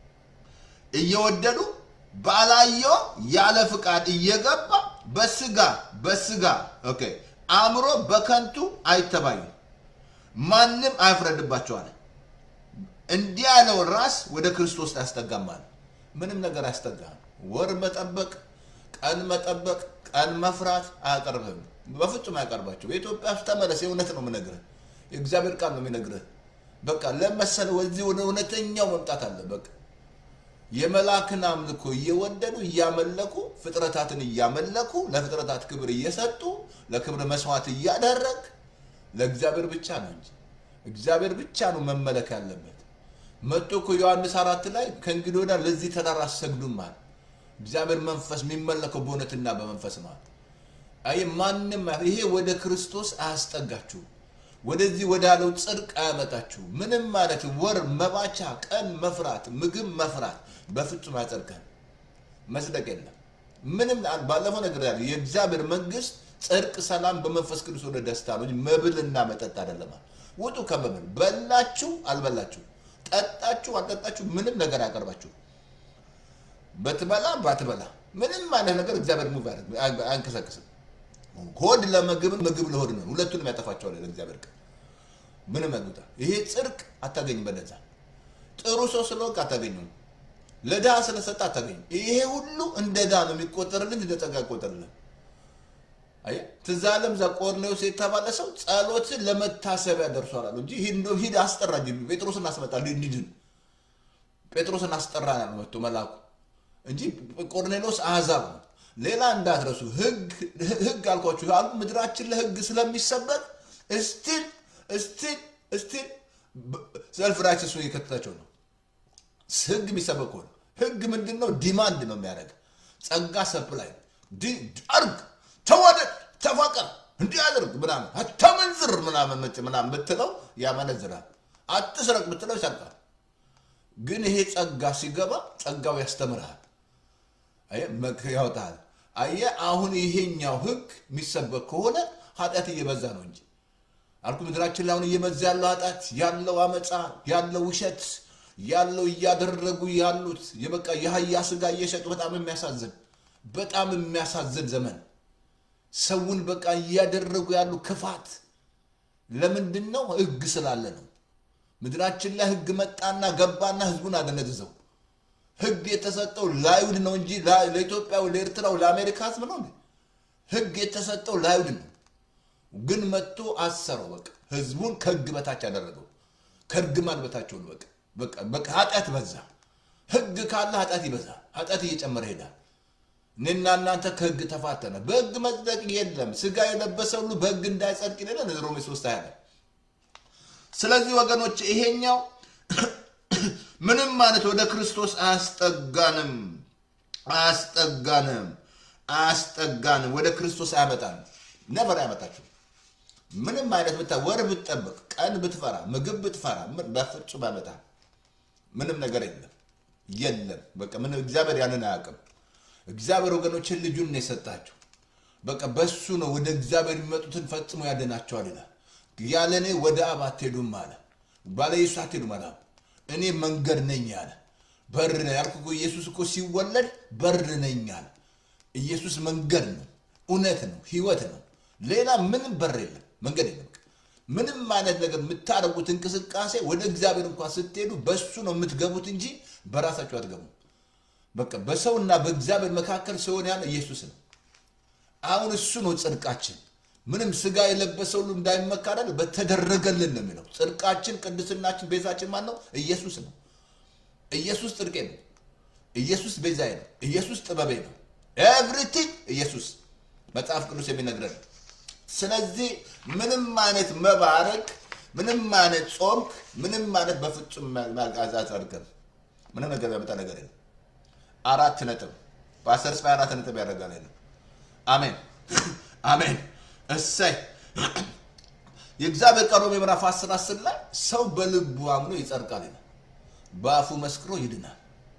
እየወደዱ ባላየው ያለ ፍቃድ እየገባ በስጋ በስጋ ኦኬ አእምሮ በከንቱ አይተባዩም፣ ማንም አይፍረድባቸዋል። እንዲህ ያለውን ራስ ወደ ክርስቶስ ያስጠጋማል። ምንም ነገር አያስጠጋም። ወር መጠበቅ፣ ቀን መጠበቅ፣ ቀን መፍራት አያቀርብህም። በፍጹም አያቀርባቸው። በኢትዮጵያ ውስጥ ተመለስ። የእውነት ነው የምነግርህ፣ የእግዚአብሔር ቃል ነው የሚነግርህ። በቃ ለመሰለ ወዚህ ወደ እውነተኛው መምጣት አለ። በቃ የመላክን አምልኮ እየወደዱ እያመለኩ ፍጥረታትን እያመለኩ ለፍጥረታት ክብር እየሰጡ ለክብር መስዋዕት እያደረግ ለእግዚአብሔር ብቻ ነው እንጂ እግዚአብሔር ብቻ ነው መመለክ ያለበት። መጥቶ እኮ ዮሐንስ አራት ላይ ከእንግዲህ ወዲያ ለዚህ ተራራ አሰግዱም አለ። እግዚአብሔር መንፈስ የሚመለከው በእውነትና በመንፈስ ነው አለ። አይ ማንም ይሄ ወደ ክርስቶስ አያስጠጋችሁ፣ ወደዚህ ወዳለው ጽድቅ አያመጣችሁ። ምንም ማለት ወር መባቻ፣ ቀን መፍራት፣ ምግብ መፍራት በፍጹም አያጸድቅህም። መስደቅ የለም ምንም። ባለፈው ነገር ያለ የእግዚአብሔር መንግስት ጽድቅ፣ ሰላም በመንፈስ ቅዱስ ወደ ደስታ ነው እንጂ መብልና መጠጥ አይደለም። ውጡ ከመብል በላችሁ አልበላችሁ፣ ጠጣችሁ አልጠጣችሁ፣ ምንም ነገር አያቀርባችሁ። በትበላ ባትበላ ምንም አይነት ነገር እግዚአብሔር ሙቭ አያንቀሳቅስም። ሆድ ለምግብ ምግብ ለሆድ ነው። ሁለቱንም ያጠፋቸዋል እግዚአብሔር ቃል ምንም ያሉታ ይሄ ጽድቅ አታገኝም። በነዛ ጥሩ ሰው ስለወቅ አታገኙም። ለድሃ ስለሰጠ አታገኙም። ይሄ ሁሉ እንደ ድሃ ነው የሚቆጠርልን፣ እንደ ጸጋ አይቆጠርልን። አየህ ትዝ አለም እዛ ቆርኔዎስ የተባለ ሰው ጸሎትን ለመታሰቢያ ደርሷል አሉ እንጂ ሂድ እንደው ሂድ አስጠራ እንጂ ጴጥሮስን አስመጣ እንዲድን ጴጥሮስን አስጠራ ነው መጥቶ መልአኩ እንጂ ቆርኔሎስ አሕዛብ ነው። ሌላ እንዳትረሱ ህግ ህግ አልኳችሁ አሉ ምድራችን ለህግ ስለሚሰበክ እስቲል እስቲል እስቲል ሰልፍ ራይቸስ እየከተታቸው ነው። ህግ የሚሰበክ ሆነ ህግ ምንድን ነው? ዲማንድ ነው የሚያደርግ ጸጋ ሰፕላይ አርግ፣ ተዋደድ፣ ተፋቀር፣ እንዲህ አድርግ ምናምን አታመንዝር ምናምን ምናምን ብትለው ያመነዝራል። አትስረቅ ብትለው ይሰርቃል። ግን ይሄ ጸጋ ሲገባ ጸጋው ያስተምርሃል፣ ያወጣል። አየህ አሁን ይሄኛው ህግ የሚሰበክ ከሆነ ኃጢአት እየበዛ ነው እንጂ አልኩ ምድራችን ላይ አሁን እየበዛ ያለው ኃጢአት ያለው አመፃ ያለው ውሸት ያለው እያደረጉ ያሉት የበቃ የአህያ ስጋ እየሸጡ በጣም የሚያሳዝን በጣም የሚያሳዝን ዘመን ሰውን በቃ እያደረጉ ያሉ ክፋት ለምንድን ነው? ህግ ስላለ ነው። ምድራችን ላይ ህግ መጣና ገባና ህዝቡን አደነዝዘው። ህግ የተሰጠው ለአይሁድ ነው እንጂ ለኢትዮጵያው፣ ለኤርትራው፣ ለአሜሪካ ህዝብ ነው እንዴ? ህግ የተሰጠው ለአይሁድ ነው። ግን መጥቶ አሰረው። በቃ ህዝቡን ከህግ በታች ያደረገው ከእርግማን በታች ሆኑ። በቃ በቃ በቃ ኃጢአት በዛ። ህግ ካለ ኃጢአት ይበዛል። ኃጢአት እየጨመረ ይሄዳል። እኔና እናንተ ከህግ ተፋተነ። በህግ መጽደቅ የለም። ስጋ የለበሰ ሁሉ በህግ እንዳይጸድቅ ይላል ሮሜ ሶስት ሀያ ላይ። ስለዚህ ወገኖች ይሄኛው ምንም ማለት ወደ ክርስቶስ አያስጠጋንም፣ አያስጠጋንም፣ አያስጠጋንም። ወደ ክርስቶስ አያመጣንም። ነበር አያመጣችሁ። ምንም አይነት ብታ ወር ብትጠብቅ፣ ቀን ብትፈራ፣ ምግብ ብትፈራ በፍጹም አያመጣ። ምንም ነገር የለም የለም። በቃ ምንም እግዚአብሔር ያንን አያውቅም። እግዚአብሔር ወገኖችን ልጁን ነው የሰጣቸው። በቃ በሱ ነው ወደ እግዚአብሔር የሚመጡትን ፈጽሞ ያድናቸዋል ይላል። ያለ እኔ ወደ አብ አትሄዱም አለ። ባለ ኢየሱስ አትሄዱም አለ። እኔ መንገድ ነኝ አለ። በር ነው ያልኩ እኮ ኢየሱስ እኮ ሲወለድ በር ነኝ አለ። ኢየሱስ መንገድ ነው፣ እውነት ነው፣ ህይወት ነው። ሌላ ምንም በር የለም፣ መንገድ የለም። ምንም አይነት ነገር የምታደርጉት እንቅስቃሴ ወደ እግዚአብሔር እንኳን ስትሄዱ በሱ ነው የምትገቡት እንጂ በራሳችሁ አትገቡም። በቃ በሰውና በእግዚአብሔር መካከል ሲሆን ያለ ኢየሱስ ነው። አሁን እሱ ነው ጽድቃችን። ምንም ስጋ የለበሰ ሁሉ እንዳይመካ አይደል በተደረገልን ነው የሚለው። ጽድቃችን፣ ቅድስናችን፣ ቤዛችን ማን ነው? ኢየሱስ ነው። ኢየሱስ ጽድቄ ነው። ኢየሱስ ቤዛዬ ነው። ኢየሱስ ጥበቤ ነው። ኤቭሪቲንግ ኢየሱስ መጽሐፍ ቅዱስ የሚነግረን። ስለዚህ ምንም አይነት መባረክ፣ ምንም አይነት ጾም፣ ምንም አይነት በፍጹም አያጸድቅም። ምንም ነገር ያመጣ ነገር የለም። አራት ነጥብ በአስር ጽፋ አራት ነጥብ ያደርጋል የለም። አሜን አሜን። እሰይ የእግዚአብሔር ቃል ሮሜ ምዕራፍ 10 10 ላይ ሰው በልቡ አምኖ ይጸድቃል ይላል፣ በአፉ መስክሮ ይድናል።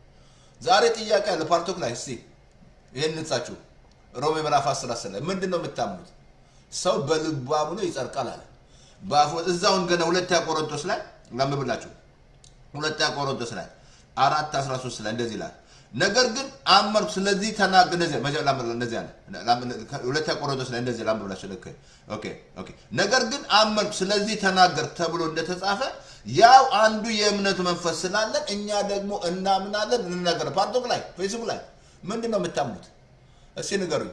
ዛሬ ጥያቄ አለ ፓርቶክ ላይ እስቲ ይህን ንጻችሁ ሮሜ ምዕራፍ 10 10 ላይ ምንድን ነው የምታምኑት? ሰው በልቡ አምኖ ይጸድቃል አለ በአፉ እዛውን ገና ሁለተኛ ቆሮንቶስ ላይ ላምብላችሁ ሁለተኛ ቆሮንቶስ ላይ አራት 13 ላይ እንደዚህ ይላል ነገር ግን አመንኩ ስለዚህ ተናገ እንደዚህ እንደዚህ አለ ሁለተኛ ቆሮንቶስ ላይ እንደዚህ ላምብላችሁ ልክ ኦኬ ኦኬ ነገር ግን አመንኩ ስለዚህ ተናገር ተብሎ እንደተጻፈ ያው አንዱ የእምነቱ መንፈስ ስላለን እኛ ደግሞ እናምናለን እንናገር ፓርቶክ ላይ ፌስቡክ ላይ ምንድን ነው የምታምኑት እስኪ ንገሩኝ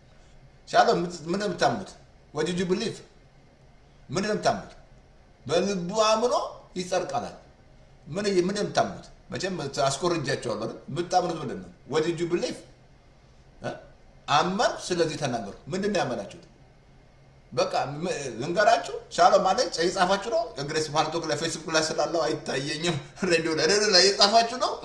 ሻሎ ምንድን ነው የምታምኑት ወድ ዩ ብሊቭ ምንድን ነው የምታምኑት በልቡ አምኖ ይጸድቃላል ምን ምንድን ነው የምታምኑት መቼም አስኮርጃቸዋለሁ አይደል? የምታምኑት ምንድን ነው? ወድ ዩ ብሊቭ አመን፣ ስለዚህ ተናገሩ። ምንድን ነው ያመናችሁት? በቃ ልንገራችሁ። ሻሎም ማለት የጻፋችሁ ነው። እንግዲህ ፓርቶክ ላይ ፌስቡክ ላይ ስላለው አይታየኝም። ሬዲዮ ላይ ሬዲዮ ላይ የጻፋችሁ ነው።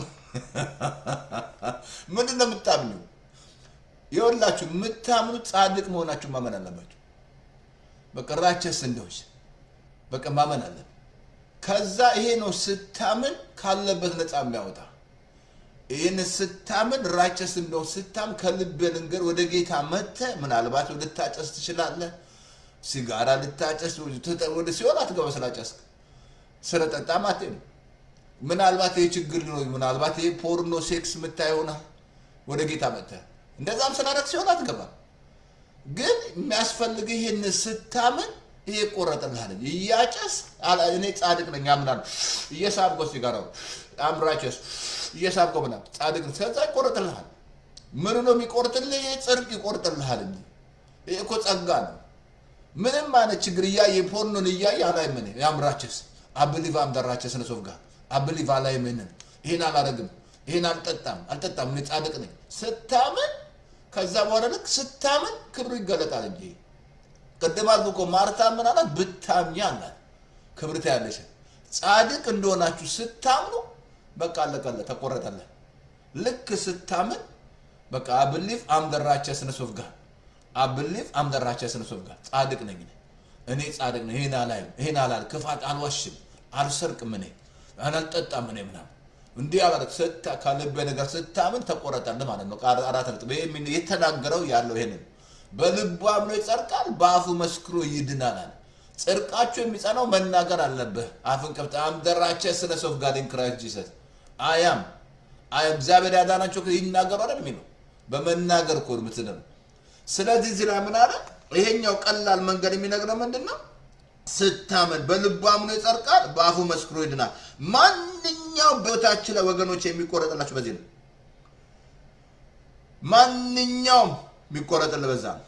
ምንድን ነው የምታምኙ? ይኸውላችሁ የምታምኑት ጻድቅ መሆናችሁ ማመን አለባችሁ። በቃ ራቸስ እንደዎች በቃ ማመን አለብን። ከዛ ይሄ ነው ስታምን ካለበት ነፃ የሚያወጣ ይህን ስታምን ራቸስ እንደው ስታምን ከልብ ልንገር ወደ ጌታ መተ ምናልባት ልታጨስ ትችላለህ። ሲጋራ ልታጨስ ወደ ሲሆን አትገባ ስላጨስክ ስለጠጣ ማቴ ነው። ምናልባት ይህ ችግር ነው። ምናልባት ይህ ፖርኖ ሴክስ የምታይ ይሆናል። ወደ ጌታ መተ እንደዛም ስላደረግ ሲሆን አትገባም። ግን የሚያስፈልግ ይህን ስታምን ይሄ ይቆረጥልሃል። እያጨስ እኔ ጻድቅ ነኝ አምናለሁ። እየሳብከው ሲጋራው አምራቸስ እየሳብከው ምናምን ጻድቅ ነኝ። ከዛ ይቆረጥልሃል። ምኑ ነው የሚቆርጥልህ? ይሄ ጽድቅ ይቆርጥልሃል እንጂ ይሄ እኮ ጸጋ ነው። ምንም አይነት ችግር እያየ ፖርኖን እያየ አላይምን ያምራቸስ አብሊቭ አምደራቸስ ነሶፍ ጋር አብሊቭ አላይምንን ይሄን አላረግም፣ ይሄን አልጠጣም አልጠጣም እኔ ጻድቅ ነኝ ስታምን፣ ከዛ በኋላ ልክ ስታምን ክብሩ ይገለጣል እንጂ ቅድም አልኩ እኮ ማርታ ምን አላት? ብታምኚ አላት ክብር ታያለሽ። ጻድቅ እንደሆናችሁ ስታምኑ በቃ አለቀለ፣ ተቆረጠለ። ልክ ስታምን በቃ አብሊፍ አምደራቸስ ነሶፍ ጋር አብሊፍ አምደራቸስ ነሶፍ ጋር ጻድቅ ነኝ እኔ ጻድቅ ነኝ፣ ይሄን አላይም፣ ይሄን አላል፣ ክፋት አልዋሽም፣ አልሰርቅም፣ እኔ አልጠጣም፣ እኔ ምናምን እንዲህ አላደርግ ስታ ከልቤ ነገር ስታምን ተቆረጠልህ ማለት ነው። አራት ነጥብ የተናገረው ያለው ይሄንን በልቡ አምኖ ይጸድቃል፣ በአፉ መስክሮ ይድናል አለ። ጽድቃችሁ የሚጸናው መናገር አለብህ። አፍን ከፍተህ አም ዘ ራይቸስነስ ኦፍ ጋድ ኢን ክራይስት ጂሰስ አያም እግዚአብሔር ያዳናቸው ይናገሩ አይደል የሚለው በመናገር እኮ ነው የምትድነው። ስለዚህ እዚህ ላይ ምን አለ? ይሄኛው ቀላል መንገድ የሚነግረው ምንድን ነው? ስታመን በልቡ አምኖ ይጸድቃል፣ በአፉ መስክሮ ይድናል። ማንኛውም በሕይወታችን ላይ ወገኖች የሚቆረጥላችሁ በዚህ ነው። ማንኛውም የሚቆረጥልህ በዛ ነው።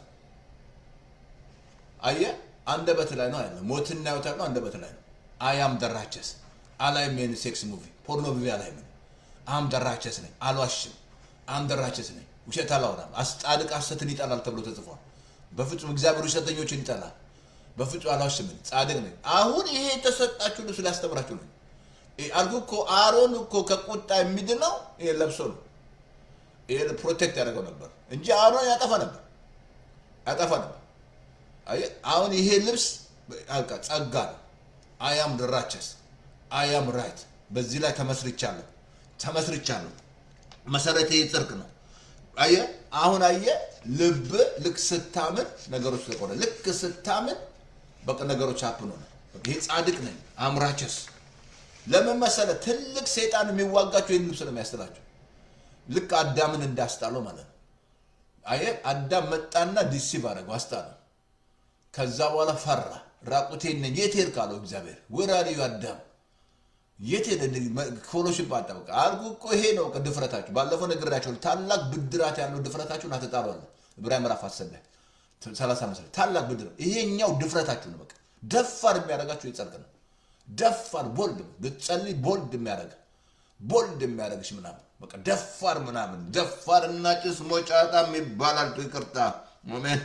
አየህ፣ አንደበት ላይ ነው ያለ ሞትና ሕይወት ያለው አንደበት ላይ ነው። አያም ደራቸስ አላይም ይሄን ሴክስ ሙቪ ፖርኖ ሙቪ አላይም አም ደራቸስ ነኝ፣ አልዋሽም። አም ደራቸስ ነኝ፣ ውሸት አላወራም። አስጻድቅ ሐሰትን ይጠላል ተብሎ ተጽፏል። በፍጹም እግዚአብሔር ውሸተኞችን ይጠላል። በፍጹም አልዋሽም፣ ጻድቅ ነኝ። አሁን ይሄ የተሰጣችሁ ልብስ ሊያስተምራችሁ ነው። አልኩህ እኮ አሮን እኮ ከቁጣ የሚድነው ይሄ ለብሶ ነው። ይሄ ፕሮቴክት ያደርገው ነበር እንጂ አሮን ያጠፋ ነበር ያጠፋ ነበር። አየህ አሁን ይሄ ልብስ በቃ ጸጋ ነው። አያም ድራቸስ አያም ራይት በዚህ ላይ ተመስርቻለሁ ተመስርቻለሁ። መሰረቴ ጽድቅ ነው። አየህ አሁን አየህ ልብ ልክ ስታምን ነገሮች ተቆረ ልክ ስታምን በቃ ነገሮች አፕን ሆነ። ይሄ ጻድቅ ነኝ አምራቸስ ለምን መሰለህ? ትልቅ ሰይጣን የሚዋጋቸው ይህን ልብስ ነው የሚያስጥላቸው። ልክ አዳምን እንዳስጣለው ማለት ነው። አየህ አዳም መጣና ዲሲቭ አደረገው አስጣለው። ከዛ በኋላ ፈራ። ራቁቴን ነኝ የት ሄድክ አለው እግዚአብሔር። ወራሪው አዳም የት ሄደ? ፎሎሽፕ አጣ። በቃ አልኩ እኮ ይሄ ነው ድፍረታችሁ። ባለፈው ነግሬያቸው ታላቅ ብድራት ያለው ድፍረታችሁን አትጣሏለ። ዕብራውያን ምዕራፍ አስር ላይ ሰላሳ መሰለኝ ታላቅ ብድራት። ይሄኛው ድፍረታችሁ ነው። በቃ ደፋር የሚያደርጋችሁ የጸድቅ ነው። ደፋር ቦልድ ብትጸልይ ቦልድ የሚያደርግ ቦልድ የሚያደርግሽ ምናምን በቃ ደፋር ምናምን ደፋር እና ጭስ ሞጫጣም ይባላል። ይቅርታ ሜን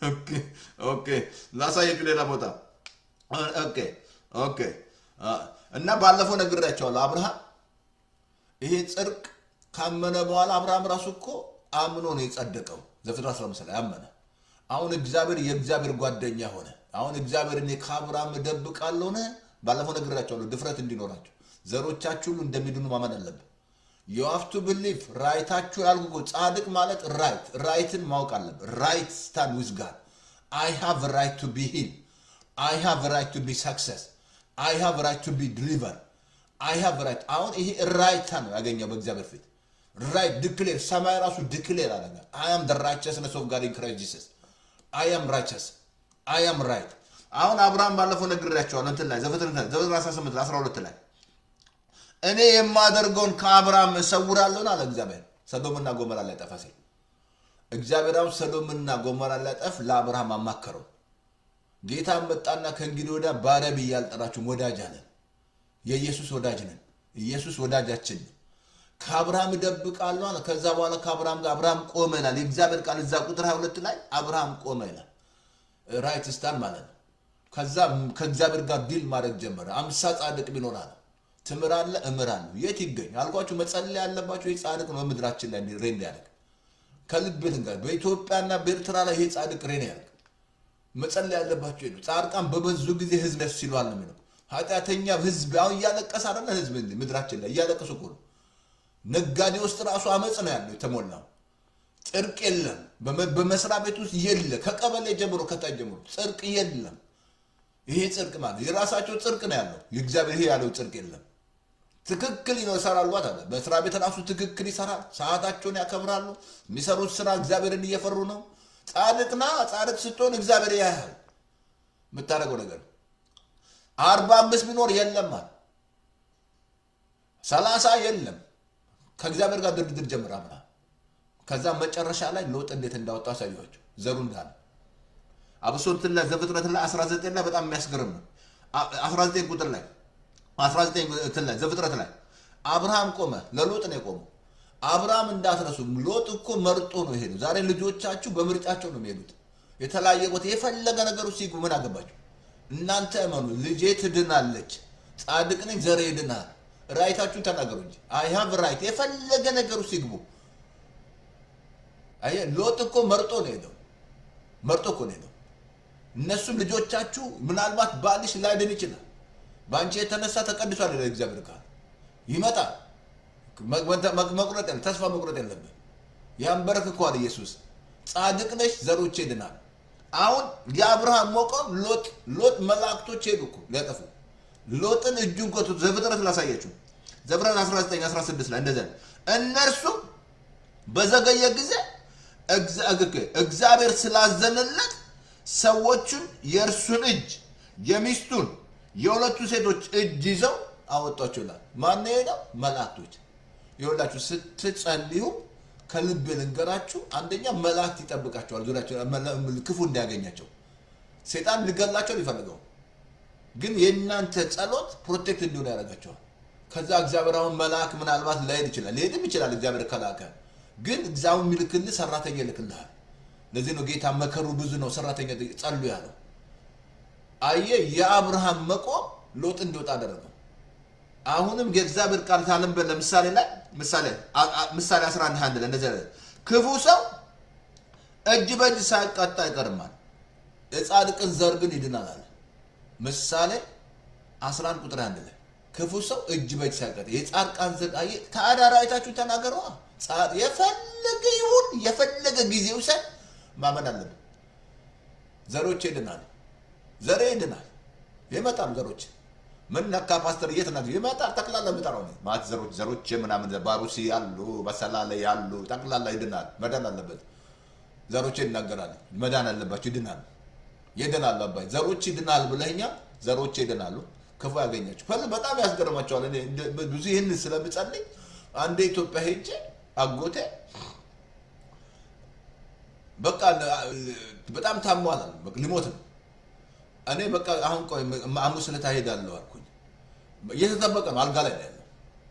ኦኬ ላሳየችሁ ሌላ ቦታ ኦኬ ኦኬ እና ባለፈው ነግሬያቸዋለሁ። አብርሃም ይሄ ጽድቅ ካመነ በኋላ አብርሃም ራሱ እኮ አምኖ ነው የጸደቀው። ዘፍጥረት 15 ላይ አመነ። አሁን እግዚአብሔር የእግዚአብሔር ጓደኛ ሆነ። አሁን እግዚአብሔር እኔ ከአብርሃም እደብቃለሁ ነ ባለፈው ነግሬያቸዋለሁ። ድፍረት እንዲኖራቸው ዘሮቻችሁ ሁሉ እንደሚድኑ ማመን አለብን። የዋፍቱ ብሊፍ ራይታችሁ ያልኩ ጻድቅ ማለት ራይት ራይትን ማወቅ አለብን። ራይት ስታንድ ዊዝ ጋድ አይ ሃቭ ራይት ቱ ቢ ሂል አይ ሃቭ ራይት ቱ ቢ ሰክሰስ አይ ሃቭ ራይት ቱ ቢ ድሊቨር አይ ሃቭ ራይት። አሁን ይሄ ራይታ ነው ያገኘው በእግዚአብሔር ፊት ራይት ድክሌር ሰማይ ራሱ ድክሌር አለ። አይ አም ደ ራይቸስነስ ኦፍ ጋድ ኢን ክራይስት ጂሰስ አይ አም ራይቸስ አይ አም ራይት። አሁን አብርሃም ባለፈው ነግሬያቸዋለሁ እንትን ላይ ዘፍጥረት 18 12 ላይ እኔ የማደርገውን ከአብርሃም እሰውራለሁን አለ እግዚአብሔር። ሰዶምና ጎመራ ላይ ጠፋ ሲል እግዚአብሔር አሁን ሰዶምና ጎመራ ላይ ጠፍ ለአብርሃም አማከረው። ጌታ መጣና ከእንግዲህ ወዲያ ባሪያ ብዬ አልጠራችሁም ወዳጅ አለን። የኢየሱስ ወዳጅ ነን። ኢየሱስ ወዳጃችን ነው። ከአብርሃም እደብቃለሁ አለ። ከዛ በኋላ ከአብርሃም ጋር አብርሃም ቆመ ይላል የእግዚአብሔር ቃል እዛ ቁጥር 22 ላይ አብርሃም ቆመ ይላል። ራይት ስታን ማለት ነው። ከዛ ከእግዚአብሔር ጋር ዲል ማድረግ ጀመረ። አምሳ ጻድቅ ቢኖር አለ ትምራለህ፣ እምራለሁ። የት ይገኝ አልኳችሁ? መጸለይ ያለባቸው ይህ ጻድቅ ነው በምድራችን ላይ ሬን ያደርግ ከልብ ልንገር፣ በኢትዮጵያና በኤርትራ ላይ ይሄ ጻድቅ ሬን ያደርግ መጸለይ ያለባቸው ነው። ጻድቃን በበዙ ጊዜ ህዝብ ደስ ይለዋል ነው የሚለው። ኃጢአተኛ ህዝብ አሁን እያለቀሰ አይደለ? ህዝብ ምድራችን ላይ እያለቀሱ እኮ ነው። ነጋዴ ውስጥ ራሱ አመፅ ነው ያለው የተሞላው። ጽድቅ የለም በመስሪያ ቤት ውስጥ የለ፣ ከቀበሌ ጀምሮ ከታች ጀምሮ ጽድቅ የለም። ይሄ ጽድቅ ማለት የራሳቸው ጽድቅ ነው ያለው። የእግዚአብሔር ይሄ ያለው ጽድቅ የለም። ትክክል ይሰራሉ አለ። በስራ ቤት ራሱ ትክክል ይሰራል። ሰዓታቸውን ያከብራሉ። የሚሰሩት ስራ እግዚአብሔርን እየፈሩ ነው። ጻድቅና ጻድቅ ስትሆን እግዚአብሔር ያያል የምታደርገው ነገር። አርባ አምስት ቢኖር የለም አለ ሰላሳ የለም ከእግዚአብሔር ጋር ድርድር ጀምር አምና ከዛ መጨረሻ ላይ ሎጥ እንዴት እንዳወጣ አሳየኋቸው። ዘሩ እንዳለ አብሶ እንትን ላይ ዘፍጥረት ላይ 19 ላይ በጣም የሚያስገርም ነው። 19 ቁጥር ላይ 19 እንትን ላይ ዘፍጥረት ላይ አብርሃም ቆመ። ለሎጥ ነው የቆመው። አብርሃም እንዳትረሱ፣ ሎጥ እኮ መርጦ ነው የሄደው። ዛሬ ልጆቻችሁ በምርጫቸው ነው የሚሄዱት። የተለያየ ቦታ የፈለገ ነገሩ ሲጉ ምን አገባቸው? እናንተ እመኑ፣ ልጄ ትድናለች፣ ጻድቅ ነኝ፣ ዘሬ ይድናል። ራይታችሁን ተናገሩ እንጂ አይ ሃቭ ራይት። የፈለገ ነገሩ ሲግቡ። አየህ፣ ሎጥ እኮ መርጦ ነው ሄደው፣ መርጦ እኮ ነው ሄደው። እነሱም ልጆቻችሁ ምናልባት ባልሽ ላይድን ይችላል፣ በአንቺ የተነሳ ተቀድሷል ይላል እግዚአብሔር ቃል። ይመጣል። መቁረጥ የለም፣ ተስፋ መቁረጥ የለብን። ያንበረክከዋል ኢየሱስ። ጻድቅ ነሽ፣ ዘሮቼ ይድናል። አሁን የአብርሃም ሞቆም ሎጥ ሎጥ መላእክቶች ሄዱ እኮ ሊያጠፉ ሎጥን እጁን ኮቱ ዘፍጥረት ላሳያችሁ ዘፍጥረት 19 16 ላይ እንደዚያ ነው። እነርሱም በዘገየ ጊዜ እግዚ- እግ- እግዚአብሔር ስላዘነለት ሰዎቹን የእርሱን እጅ የሚስቱን የሁለቱ ሴቶች እጅ ይዘው አወጧቸው ይላል። ማን ሄደው? መላእክቶች። ይኸውላችሁ ስትጸልዩ ከልብ ልንገራችሁ፣ አንደኛ መላእክት ይጠብቃቸዋል ዙሪያቸው መላ- ክፉ እንዳያገኛቸው። ሴጣን ሊገላቸው ሊፈልገው ግን የእናንተ ጸሎት ፕሮቴክት እንዲሆን ያደርጋቸዋል። ከዛ እግዚአብሔር አሁን መልአክ ምናልባት ላይሄድ ይችላል፣ ሊሄድም ይችላል እግዚአብሔር ከላከ። ግን እግዚአብሔር የሚልክልህ ሰራተኛ ይልክልሃል። ለዚህ ነው ጌታ መከሩ ብዙ ነው፣ ሰራተኛ ጸሉ ያለው። አየ የአብርሃም መቆም ሎጥ እንዲወጣ አደረገው። አሁንም የእግዚአብሔር ቃል ታነብን ለምሳሌ ላይ ምሳሌ አ- አ- ምሳሌ 11 አንድ ላይ እንደዚህ አለ፣ ክፉ ሰው እጅ በእጅ ሳይቀጣ አይቀርማል፣ የጻድቅን ዘር ግን ይድናል አለ። ምሳሌ 11 ቁጥር አንድ ላይ ክፉ ሰው እጅ በእጅ ሳይቀጣ የጻድቃን ዘር አየ ታዲያ ራእይታችሁ ተናገረዋ። ጻድ የፈለገ ይሁን የፈለገ ጊዜ ውሰድ ማመን አለብን። ዘሮች ይድናል፣ ዘሬ ይድናል። ይመጣል ዘሮች ምን ነካ ፓስተር የት ናቸው? ይመጣል ጠቅላላ የምጠራው ነው ማለት ዘሮች ዘሮች ምናምን ባሩሲ ያሉ በሰላሌ ያሉ ጠቅላላ ይድናል። መዳን አለበት። ዘሮች ይናገራል። መዳን አለባቸው። ይድናል ይድናሉ። አባይ ዘሮች ይድናል ብለኛ ዘሮች ይድናሉ። ክፉ ያገኛቸው ፈል በጣም ያስገርማቸዋል። እኔ እንደ- ብዙ ይህን ስለምጸልይ አንዴ ኢትዮጵያ ሄጄ አጎቴ በቃ በጣም ታሟል አለ። በቃ ሊሞት ነው። እኔ በቃ አሁን ቆይ ሐሙስ ዕለት እሄዳለሁ አልኩኝ። እየተጠበቀ ነው፣ አልጋ ላይ ነው ያለው።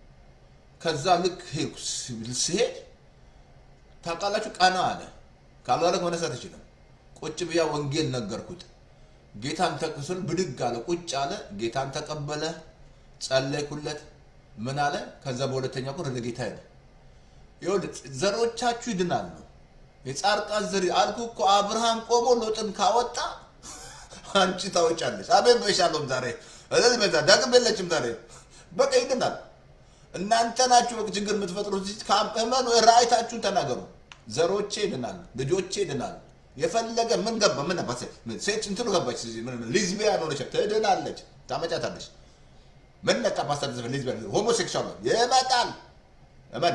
ከዛ ልክ ሄድኩ። ስሄድ ታውቃላችሁ፣ ቀና አለ። ካልዋለክ መነሳት አይችልም። ቁጭ ብያ ወንጌል ነገርኩት። ጌታን ተቅስል ብድግ አለ፣ ቁጭ አለ። ጌታን ተቀበለ፣ ጸለይኩለት። ምን አለ? ከዛ በሁለተኛ ቁር ወደ ጌታ ሄደ። ይኸውልህ ዘሮቻችሁ ይድናሉ። የጻድቃን ዘር አልኩ እኮ አብርሃም ቆሞ ሎጥን ካወጣ አንቺ ታወጫለች። አቤት በሻሎም ዛሬ እልል በዛ ዳግም የለችም ዛሬ በቃ ይድናል። እናንተ ናችሁ በቃ ችግር የምትፈጥሩት። እመኑ፣ ራእይታችሁን ተናገሩ። ዘሮቼ ይድናሉ፣ ልጆቼ ይድናሉ። የፈለገ ምን ገባ ምን አባት ሴት እንትኑ ገባች ሊዝቢያን ሆነች ትድናለች፣ ታመጫታለች። ምን ነቃ ፓስተር ዘፈን ሊዝቢያን ሆሞሴክሹዋል ይመጣል። እመን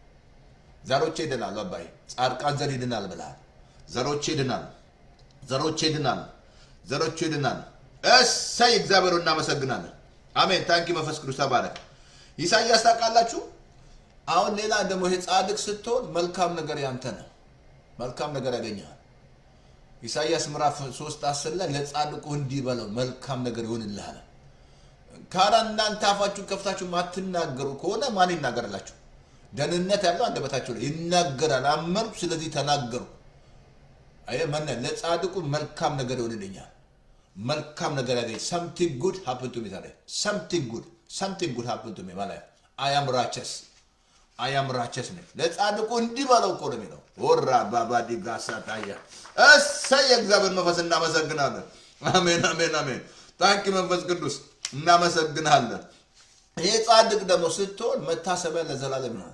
ዘሮቼ ይድናሉ። አባይ ጻድቃን ዘር ይድናል ብለሃል። ዘሮቼ ይድናሉ፣ ዘሮቼ ይድናሉ፣ ዘሮቼ ይድናሉ። እሰይ እግዚአብሔር እናመሰግናለን። አሜን። ታንኪ መንፈስ ቅዱስ ተባረክ። ኢሳይያስ ታውቃላችሁ። አሁን ሌላ ደግሞ ይሄ ጻድቅ ስትሆን መልካም ነገር ያንተ ነው፣ መልካም ነገር ያገኘሃል። ኢሳይያስ ምዕራፍ 3 10 ላይ ለጻድቁ እንዲህ በለው መልካም ነገር ይሆንልሃል። ካራ እናንተ አፋችሁን ከፍታችሁ ማትናገሩ ከሆነ ማን ይናገርላችሁ? ደህንነት ያለው አንደበታቸው ላይ ይናገራል። አመንኩ፣ ስለዚህ ተናገሩ። አየህ መነ ለጻድቁ መልካም ነገር ይሆንልኛል። መልካም ነገር ያገኝ ሰምቲንግ ጉድ ሀፕን ቱ ሚ ታዲያ ሰምቲንግ ጉድ ሰምቲንግ ጉድ ሀፕን ቱ ሚ ማለት አያም ራቸስ አያም ራቸስ ነኝ። ለጻድቁ እንዲህ በለው እኮ ነው የሚለው። ወራ ባባዲ ጋሳ ታያ እሰይ የእግዚአብሔር መንፈስ እናመሰግናለን። አሜን አሜን አሜን። ታንኪ መንፈስ ቅዱስ እናመሰግናለን። ይሄ ጻድቅ ደግሞ ስትሆን መታሰቢያ ለዘላለም ነው።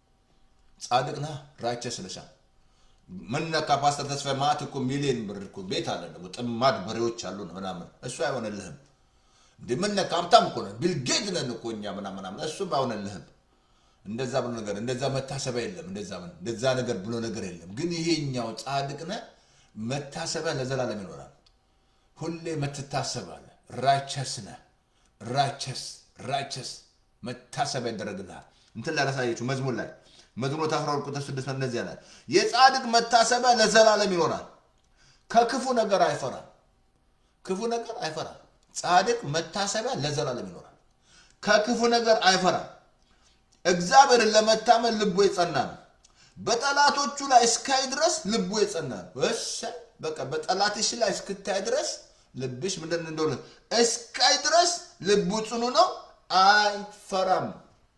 ጻድቅ ነህ ራቸስ ልሻል ምነካ ፓስተር ተስፋ ማት እኮ ሚሊዮን ብር እኮ ቤት አለ ደግሞ ጥማድ በሬዎች አሉ ምናምን እሱ አይሆንልህም። እንደ ምነካ ሀብታም እኮ ነን ቢልጌት ነን እኮ እኛ ምናምን ምናምን እሱም አይሆንልህም። እንደዛ ብሎ ነገር እንደዛ መታሰቢያ የለም። እንደዛ ምን እንደዛ ነገር ብሎ ነገር የለም። ግን ይሄኛው ጻድቅ ነህ መታሰቢያ ለዘላለም ይኖራል። ሁሌ ምትታሰባለህ። ራቸስ ነህ ራቸስ ራቸስ መታሰቢያ ይደረግልሃል። እንትን ላይ ላሳየችው መዝሙር ላይ መዝሙር 12 ቁጥር 6 እንደዚህ ያለ የጻድቅ መታሰቢያ ለዘላለም ይኖራል፣ ከክፉ ነገር አይፈራም። ክፉ ነገር አይፈራም። ጻድቅ መታሰቢያ ለዘላለም ይኖራል፣ ከክፉ ነገር አይፈራም። እግዚአብሔርን ለመታመን ልቡ የጸና ነው። በጠላቶቹ ላይ እስካይ ድረስ ልቡ የጸና ነው። እሰይ በቃ በጠላትሽ ላይ እስክታይ ድረስ ልብሽ ምንድን እንደሆነ እስካይ ድረስ ልቡ ጽኑ ነው፣ አይፈራም።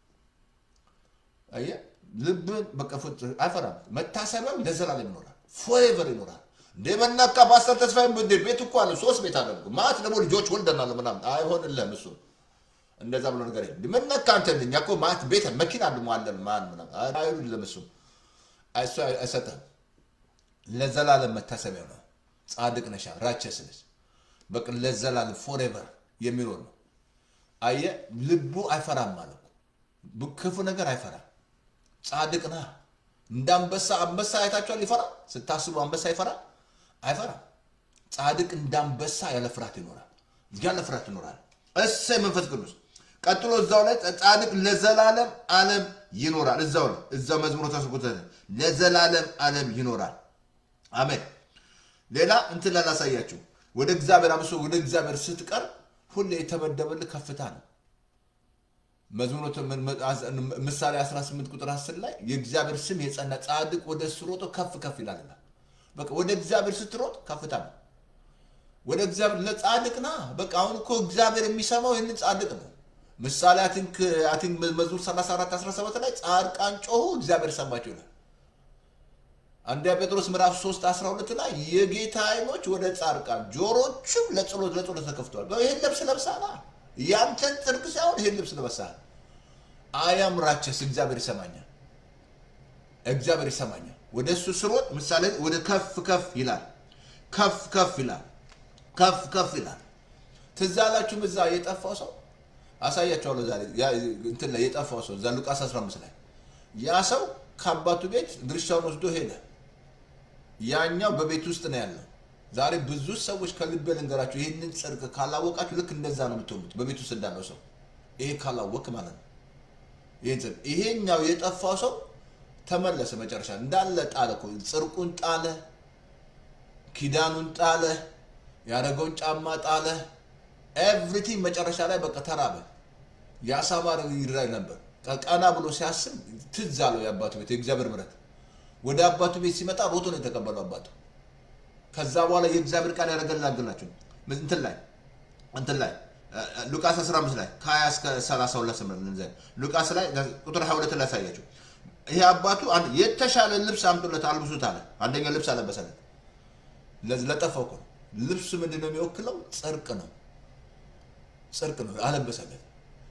አየህ ልብን በቃ ፍጹም አይፈራም። መታሰቢያው ለዘላለም ይኖራል፣ ፎሬቨር ይኖራል። እንደ መናካ ፓስተር ተስፋዬ እንደ ቤት እኮ አለ ሶስት ቤት አለ ማለት ደግሞ ልጆች ወልደናል ምናምን አይሆንልህም። እሱ እንደዛ ብሎ ነገር የለም። እንደ መናካ አንተ እኛ እኮ ማለት ቤት መኪና ደግሞ አለን ማን ምናምን አይሆንልህም። እሱ እሱ አይሰጥህም። ለዘላለም መታሰቢያ ነው። ጻድቅ ነሻ ራቸስ ነሽ በቃ ለዘላለም ፎሬቨር የሚኖር ነው። አየ ልቡ አይፈራም ማለት ነው። ክፉ ነገር አይፈራም። ጻድቅ ነህ። እንደ አንበሳ አንበሳ አይታችኋል? ይፈራል? ስታስቡ አንበሳ ይፈራል? አይፈራም። ጻድቅ እንደ አንበሳ ያለ ፍርሃት ይኖራል። ያለ ፍርሃት ይኖራል። እሰይ መንፈስ ቅዱስ ቀጥሎ እዛው ላይ ጻድቅ ለዘላለም ዓለም ይኖራል። እዛው ነው እዛው መዝሙር ተስቁተ ለዘላለም ዓለም ይኖራል። አሜን። ሌላ እንትን ላላሳያችሁ ወደ እግዚአብሔር አብሶ ወደ እግዚአብሔር ስትቀርብ ሁሌ የተመደበልህ ከፍታ ነው። መዝሙር ምሳሌ 18 ቁጥር 10 ላይ የእግዚአብሔር ስም የጸና ጻድቅ ወደ እሱ ሮጦ ከፍ ከፍ ይላልና በቃ ወደ እግዚአብሔር ስትሮጥ ከፍታ ነው። ወደ እግዚአብሔር ለጻድቅ ና በቃ አሁን እኮ እግዚአብሔር የሚሰማው ይህንን ጻድቅ ነው። ምሳሌ አቲንክ አቲንክ መዝሙር 34 17 ላይ ጻድቃን ጮሁ እግዚአብሔር ሰማቸው ይላል። አንደኛ ጴጥሮስ ምዕራፍ 3 12 ላይ የጌታ አይኖች ወደ ጻድቃን ጆሮቹም ለጸሎት ለጸሎት ተከፍተዋል። ይህን ልብስ ለብሳላ ያንተን ጽድቅ ሳይሆን ይህን ልብስ ለብሳል። አያም ራቸስ እግዚአብሔር ይሰማኛል፣ እግዚአብሔር ይሰማኛል። ወደ እሱ ስሮጥ ምሳሌ ወደ ከፍ ከፍ ይላል፣ ከፍ ከፍ ይላል፣ ከፍ ከፍ ይላል። ትዝ አላችሁም እዛ የጠፋው ሰው አሳያቸዋለሁ ዛሬ እንትን ላይ የጠፋው ሰው እዛ ሉቃስ 15 ላይ ያ ሰው ከአባቱ ቤት ድርሻውን ወስዶ ሄደ። ያኛው በቤት ውስጥ ነው ያለው። ዛሬ ብዙ ሰዎች ከልቤ ልንገራችሁ፣ ይህንን ጽድቅ ካላወቃችሁ ልክ እንደዛ ነው የምትሆኑት፣ በቤት ውስጥ እንዳለው ሰው። ይሄ ካላወቅ ማለት ነው። ይህን ጽድቅ ይሄኛው የጠፋው ሰው ተመለሰ። መጨረሻ እንዳለ ጣለ እኮ ጽድቁን ጣለ፣ ኪዳኑን ጣለ፣ ያደረገውን ጫማ ጣለ፣ ኤቭሪቲንግ መጨረሻ ላይ በቃ ተራበ። የአሳማ ይራይ ነበር። ቀና ብሎ ሲያስብ ትዝ አለው የአባቱ ቤት የእግዚአብሔር ምሕረት። ወደ አባቱ ቤት ሲመጣ ሮቶ ነው የተቀበለው አባቱ። ከዛ በኋላ የእግዚአብሔር ቃል ያደረገላግላችሁ እንትን ላይ እንትን ላይ ሉቃስ 15 ላይ ከ20 እስከ 32 ስምንት ሉቃስ ላይ ቁጥር 22 ላይ ያሳያችሁ። ይሄ አባቱ አንድ የተሻለ ልብስ አምጡለት አልብሱት አለ። አንደኛ ልብስ አለበሰለት። ለጠፋው እኮ ነው። ልብሱ ምንድን ነው የሚወክለው? ጽድቅ ነው። ጽድቅ ነው አለበሰለት።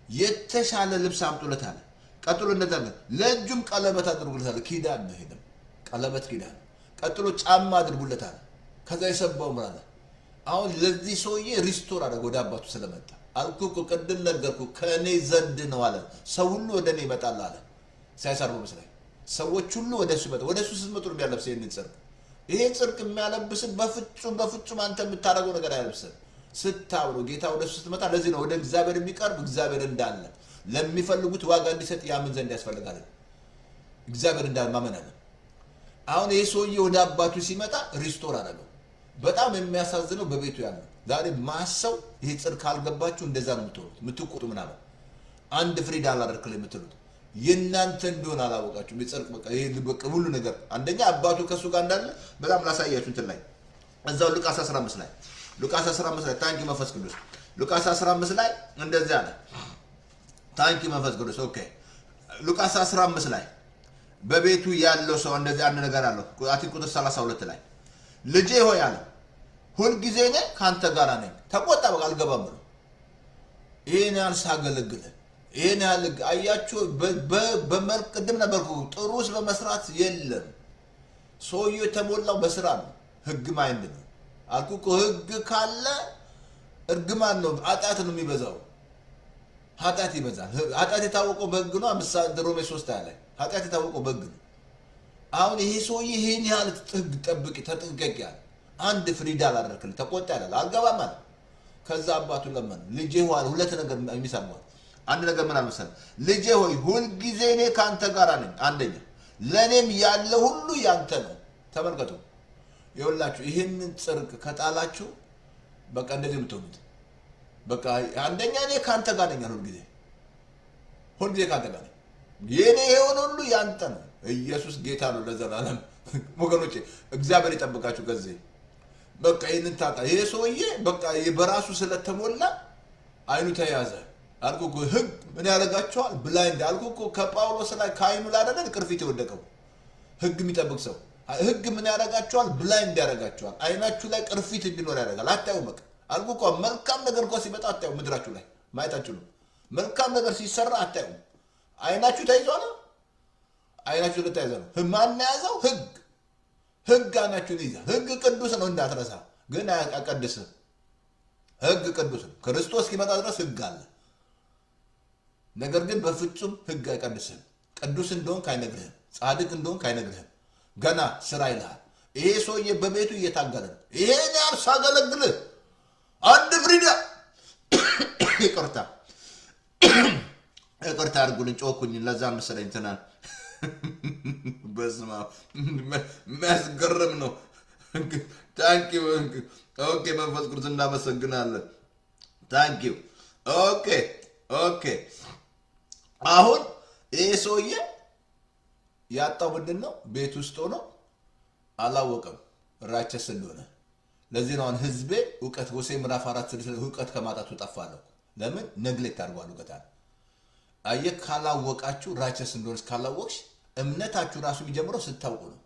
የተሻለ ልብስ አምጡለት አለ። ቀጥሎ እንደዛ ለእጁም ቀለበት አድርጉለት አለ። ኪዳን ነው ሄደም ቀለበት ኪዳን። ቀጥሎ ጫማ አድርጉለት አለ። ከዛ የሰባው ምን አለ? አሁን ለዚህ ሰውዬ ሪስቶር አደረገ ወደ አባቱ ስለመጣ አልኩ እኮ ቅድም ነገርኩ ከእኔ ዘንድ ነው አለ። ሰው ሁሉ ወደ እኔ ይመጣል አለ። ኢሳይያስ አርባ አምስት ላይ ሰዎች ሁሉ ወደ እሱ ይመጣል። ወደ እሱ ስትመጡ ነው የሚያለብስ ይህንን ጽድቅ። ይሄ ጽድቅ የሚያለብስን በፍጹም በፍጹም አንተ የምታደርገው ነገር አያለብስን ስታብሮ ጌታ ወደ እሱ ስትመጣ። ለዚህ ነው ወደ እግዚአብሔር የሚቀርብ እግዚአብሔር እንዳለ ለሚፈልጉት ዋጋ እንዲሰጥ ያምን ዘንድ ያስፈልጋል። እግዚአብሔር እንዳለ ማመን አለ። አሁን ይህ ሰውዬ ወደ አባቱ ሲመጣ ሪስቶር አደረገው። በጣም የሚያሳዝነው በቤቱ ያለው ዛሬ ማሰው ይሄ ጽድቅ ካልገባችሁ እንደዛ ነው የምትሆኑት፣ የምትቆጡ ምናምን አንድ ፍሪዳ አላደርክል የምትሉት የእናንተ እንደሆነ አላወቃችሁም። የጽድቅ በቃ ይሄ በቃ ሁሉ ነገር አንደኛ አባቱ ከእሱ ጋር እንዳለ በጣም ላሳያችሁ እንትን ላይ እዛው ሉቃስ 15 ላይ ሉቃስ 15 ላይ ታንኪ መንፈስ ቅዱስ ሉቃስ 15 ላይ እንደዚህ አለ። ታንኪ መንፈስ ቅዱስ ኦኬ። ሉቃስ 15 ላይ በቤቱ ያለው ሰው እንደዚህ አንድ ነገር አለው። አቲ ቁጥር 32 ላይ ልጄ ሆይ አለ ሁልጊዜ እኔ ከአንተ ጋር ነኝ። ተቆጣ፣ በቃ አልገባም ብሎ ይህን ያህል ሳገለግል ይህን ያህል አያችሁ። በመልክ ቅድም ነበርኩ ጥሩ ውስጥ በመስራት የለም። ሰውየው የተሞላው በስራ ነው። ህግ ማይንድ ነው አልኩ እኮ ህግ ካለ እርግማን ነው፣ ኃጢአት ነው የሚበዛው። ኃጢአት ይበዛል። ኃጢአት የታወቀው በህግ ነው። ምሳሌ ሮሜ ሶስት ላይ ኃጢአት የታወቀው በህግ ነው። አሁን ይሄ ሰውዬ ይህን ያህል ህግ ጠብቂ፣ ተጠንቀቂ ያለ አንድ ፍሪዳ አላደረክልኝ ተቆጣ ያላል አልገባም አለ። ከዛ አባቱ ለመን ልጄ ሆይ ሁለት ነገር የሚሰማል አንድ ነገር ምን አልመሰለህ ልጄ ሆይ ሁልጊዜ እኔ ከአንተ ጋር ነኝ። አንደኛ ለእኔም ያለ ሁሉ ያንተ ነው። ተመልከቱ ይኸውላችሁ ይህንን ጽድቅ ከጣላችሁ በቃ እንደዚህ የምትሆኑት በቃ አንደኛ እኔ ከአንተ ጋር ነኝ ሁልጊዜ ሁልጊዜ ከአንተ ጋር ነኝ። የእኔ የሆነ ሁሉ ያንተ ነው። ኢየሱስ ጌታ ነው ለዘላለም። ወገኖቼ እግዚአብሔር ይጠብቃችሁ። ከዚህ በቃ ይህንን ታጣ ይሄ ሰውዬ በቃ በራሱ ስለተሞላ አይኑ ተያዘ። አልኩ እኮ ህግ ምን ያደርጋቸዋል? ብላይንድ አልኩ እኮ ከጳውሎስ ላይ ከአይኑ ላይ አይደለ ቅርፊት የወደቀው ህግ የሚጠብቅ ሰው ህግ ምን ያደርጋቸዋል? ብላይንድ ያደርጋቸዋል። አይናችሁ ላይ ቅርፊት እንዲኖር ያደርጋል። አታዩ በቃ አልኩ እኮ መልካም ነገር እንኳ ሲመጣ አታዩ። ምድራችሁ ላይ ማየታችሁ ነው። መልካም ነገር ሲሰራ አታዩ። አይናችሁ ተይዟል። አይናችሁ ልታይዘ ነው። ማን የያዘው? ህግ ህግ አይናችሁን ይዛል። ህግ ቅዱስ ነው እንዳትረሳ። ግን አያቀድስም። ህግ ቅዱስ ነው። ክርስቶስ እስኪመጣ ድረስ ህግ አለ። ነገር ግን በፍጹም ህግ አይቀድስህም። ቅዱስ እንደሆንክ አይነግርህም። ጻድቅ እንደሆንክ አይነግርህም። ገና ስራ ይልሃል። ይሄ ሰውዬ በቤቱ እየታገለ ነው። ይሄን ያህል ሳገለግልህ አንድ ፍሪዳ ይቅርታ ይቅርታ አድርጉልኝ፣ ጮኩኝ። ለዛ መሰለኝ እንትናን በስመ አብ የሚያስገርም ነው። ታንኪ ኦኬ፣ መንፈስ ቅዱስ እናመሰግናለን። ታንኪ ኦኬ ኦኬ። አሁን ይህ ሰውዬ ያጣው ምንድን ነው? ቤት ውስጥ ሆኖ አላወቀም ራቸስ እንደሆነ። ለዚህ ነው አሁን ህዝቤ እውቀት ሆሴ ምዕራፍ አራት ስድስት ላይ እውቀት ከማጣቱ ጠፋለሁ። ለምን ነግሌክት አድርጓል እውቀት አለ አየህ ካላወቃችሁ ራቸስ እንደሆነች ካላወቅሽ እምነታችሁ ራሱ የሚጀምረው ስታውቁ ነው።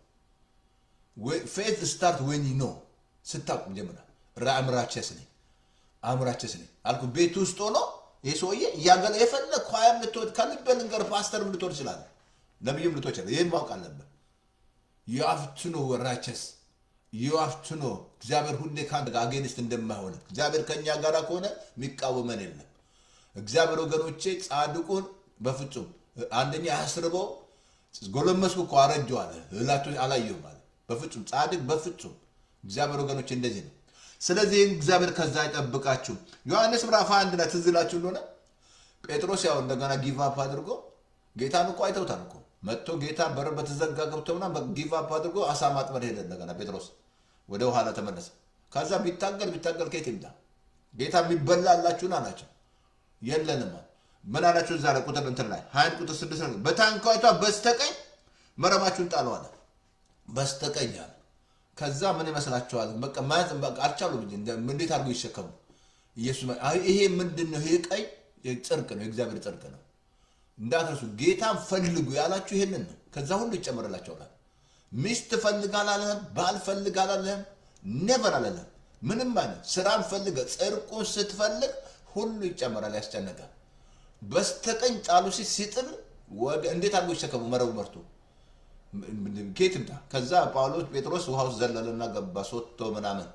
ፌት ስታርት ወን ኖ ስታውቁ ጀምራል። አምራቸስ ነኝ አምራቸስ ነኝ አልኩ። ቤት ውስጥ ሆኖ ይህ ሰውዬ እያገለ የፈለግ ኳያም ልትወድ ከልበ ልንገር ፓስተርም ልትወድ ይችላል፣ ነብይም ልትወድ ይችላል። ይህም ማወቅ አለብን። የአፍትኖ ራቸስ የአፍትኖ እግዚአብሔር ሁሌ ከአንድ ጋር አጌንስት እንደማይሆን እግዚአብሔር ከእኛ ጋር ከሆነ የሚቃወመን የለም። እግዚአብሔር ወገኖቼ ጻድቁን በፍጹም አንደኛ አያስርበው። ጎለመስኩ እኮ አረጀው አለ እላቶ አላየሁም አለ። በፍጹም ጻድቅ በፍጹም እግዚአብሔር ወገኖቼ እንደዚህ ነው። ስለዚህ እግዚአብሔር ከዛ አይጠብቃችሁ። ዮሐንስ ምዕራፍ አንድ ላይ ትዝ ይላችሁ እንደሆነ ጴጥሮስ ያው እንደገና ጊቭ አፕ አድርጎ ጌታን እኮ አይተውታል እኮ መጥቶ ጌታ በር በተዘጋ ገብቶ ምናምን ጊቭ አፕ አድርጎ አሳ ማጥመድ ሄደ። እንደገና ጴጥሮስ ወደ ኋላ ተመለሰ። ከዛ ቢታገል ቢታገል ከየት ይምጣ ጌታ የሚበላ አላችሁን አላቸው። የለንም ምን አላችሁ? እዛ ላይ ቁጥር እንትን ላይ ሀያን ቁጥር ስድስት ነው። በታንኳይቷ በስተቀኝ መረባችሁን ጣሉ አለ። በስተቀኝ አለ። ከዛ ምን ይመስላችኋል? በቃ ማለት አልቻሉም እንጂ እንዴት አድርጎ ይሸከሙ? ኢየሱስ ይሄ ምንድን ነው? ይሄ ቀይ ጽድቅ ነው፣ የእግዚአብሔር ጽድቅ ነው። እንዳትረሱ ጌታን ፈልጉ ያላችሁ ይሄንን ነው። ከዛ ሁሉ ይጨመርላቸዋል። ሚስት ፈልግ አላለህም፣ ባል ፈልግ አላለህም፣ ኔቨር አላለህም። ምንም አይነት ስራን ፈልገ ጽድቁን ስትፈልግ ሁሉ ይጨመራል። ያስጨነቀ በስተቀኝ ጣሉ ሲል ሲጥል ወደ እንዴት አድርጎ ይሸከሙ መረቡ መርቶ ኬት ምጣ። ከዛ ጳውሎስ ጴጥሮስ ውሃ ውስጥ ዘለለና ገባ ሶቶ ምናምን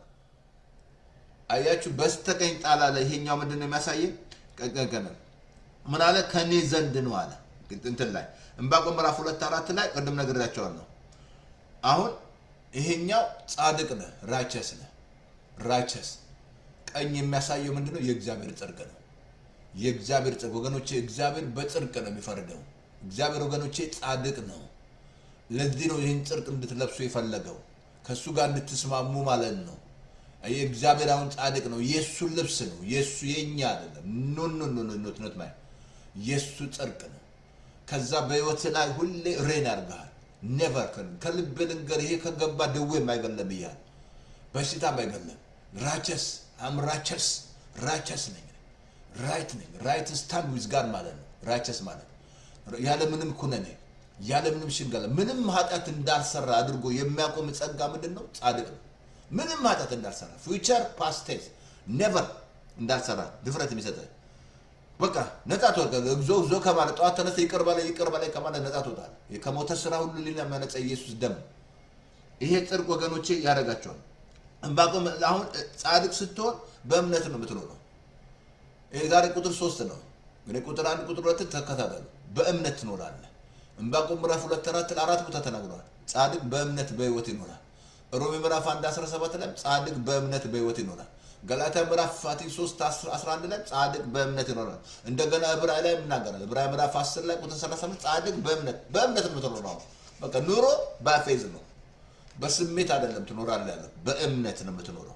አያችሁ። በስተቀኝ ጣል አለ። ይሄኛው ምንድን ነው የሚያሳየን? ቀቀቀነ ምን አለ? ከኔ ዘንድ ነው አለ። እንትን ላይ ዕንባቆም ምዕራፍ ሁለት አራት ላይ ቅድም ነግሬያቸዋለሁ። አሁን ይሄኛው ጻድቅ ነህ፣ ራቸስ ነህ፣ ራቸስ ቀኝ የሚያሳየው ምንድን ነው? የእግዚአብሔር ጽድቅ ነው። የእግዚአብሔር ጽድቅ ወገኖቼ፣ እግዚአብሔር በጽድቅ ነው የሚፈርደው። እግዚአብሔር ወገኖቼ ጻድቅ ነው። ለዚህ ነው ይህን ጽድቅ እንድትለብሱ የፈለገው ከእሱ ጋር እንድትስማሙ ማለት ነው። የእግዚአብሔር አሁን ጻድቅ ነው። የእሱ ልብስ ነው። የእሱ የእኛ አይደለም። ኖ ኖ ኖ ኖ ኖት ማይ የእሱ ጽድቅ ነው። ከዛ በህይወት ላይ ሁሌ ሬን ያርግሃል። ኔቨር ከልብ ልንገር፣ ይሄ ከገባ ደዌ የማይገለም እያል በሽታ አይገለም። ራቸስ አም ራቸስ ራቸስ ነኝ ራይት ነኝ ራይት ስታንድ ዊዝ ጋድ ማለት ነው። ራቸስ ማለት ያለ ምንም ኩነኔ ያለ ምንም ሽንገላ ምንም ኃጢአት እንዳልሰራ አድርጎ የሚያቆም ጸጋ ምንድን ነው? ጻድቅ ነው። ምንም ኃጢአት እንዳልሰራ ፊውቸር ፓስቴስ ኔቨር እንዳልሰራ ድፍረት የሚሰጠ በቃ ነጻ ትወጣለህ። እግዚኦ እግዚኦ ከማለት ጠዋት ተነስተህ ይቅር በላይ ይቅር በላይ ከማለት ነጻ ትወጣለህ። ከሞተ ስራ ሁሉ ሊና የሚያነጻ ኢየሱስ ደም ይሄ ጽድቅ ወገኖቼ ያደርጋቸዋል። ዕንባቆም አሁን ጻድቅ ስትሆን በእምነት ነው የምትኖረው። ይሄ ዛሬ ቁጥር ሶስት ነው። እንግዲህ ቁጥር አንድ ቁጥር ሁለትን ተከታተሉ። በእምነት ትኖራለህ። ዕንባቆም ምዕራፍ ሁለት አራት አራት ቦታ ተናግሯል። ጻድቅ በእምነት በህይወት ይኖራል። ሮሜ ምዕራፍ 1 17 ላይ ጻድቅ በእምነት በህይወት ይኖራል። ገላትያ ምዕራፍ 3 11 ላይ ጻድቅ በእምነት ይኖራል። እንደገና ዕብራይ ላይ ይናገራል። ዕብራይ ምዕራፍ 10 ላይ ቁጥር 35 ጻድቅ በእምነት በእምነት ነው የምትኖረው። በቃ ኑሮ በፌዝ ነው፣ በስሜት አይደለም ትኖራለህ ያለው በእምነት ነው የምትኖረው።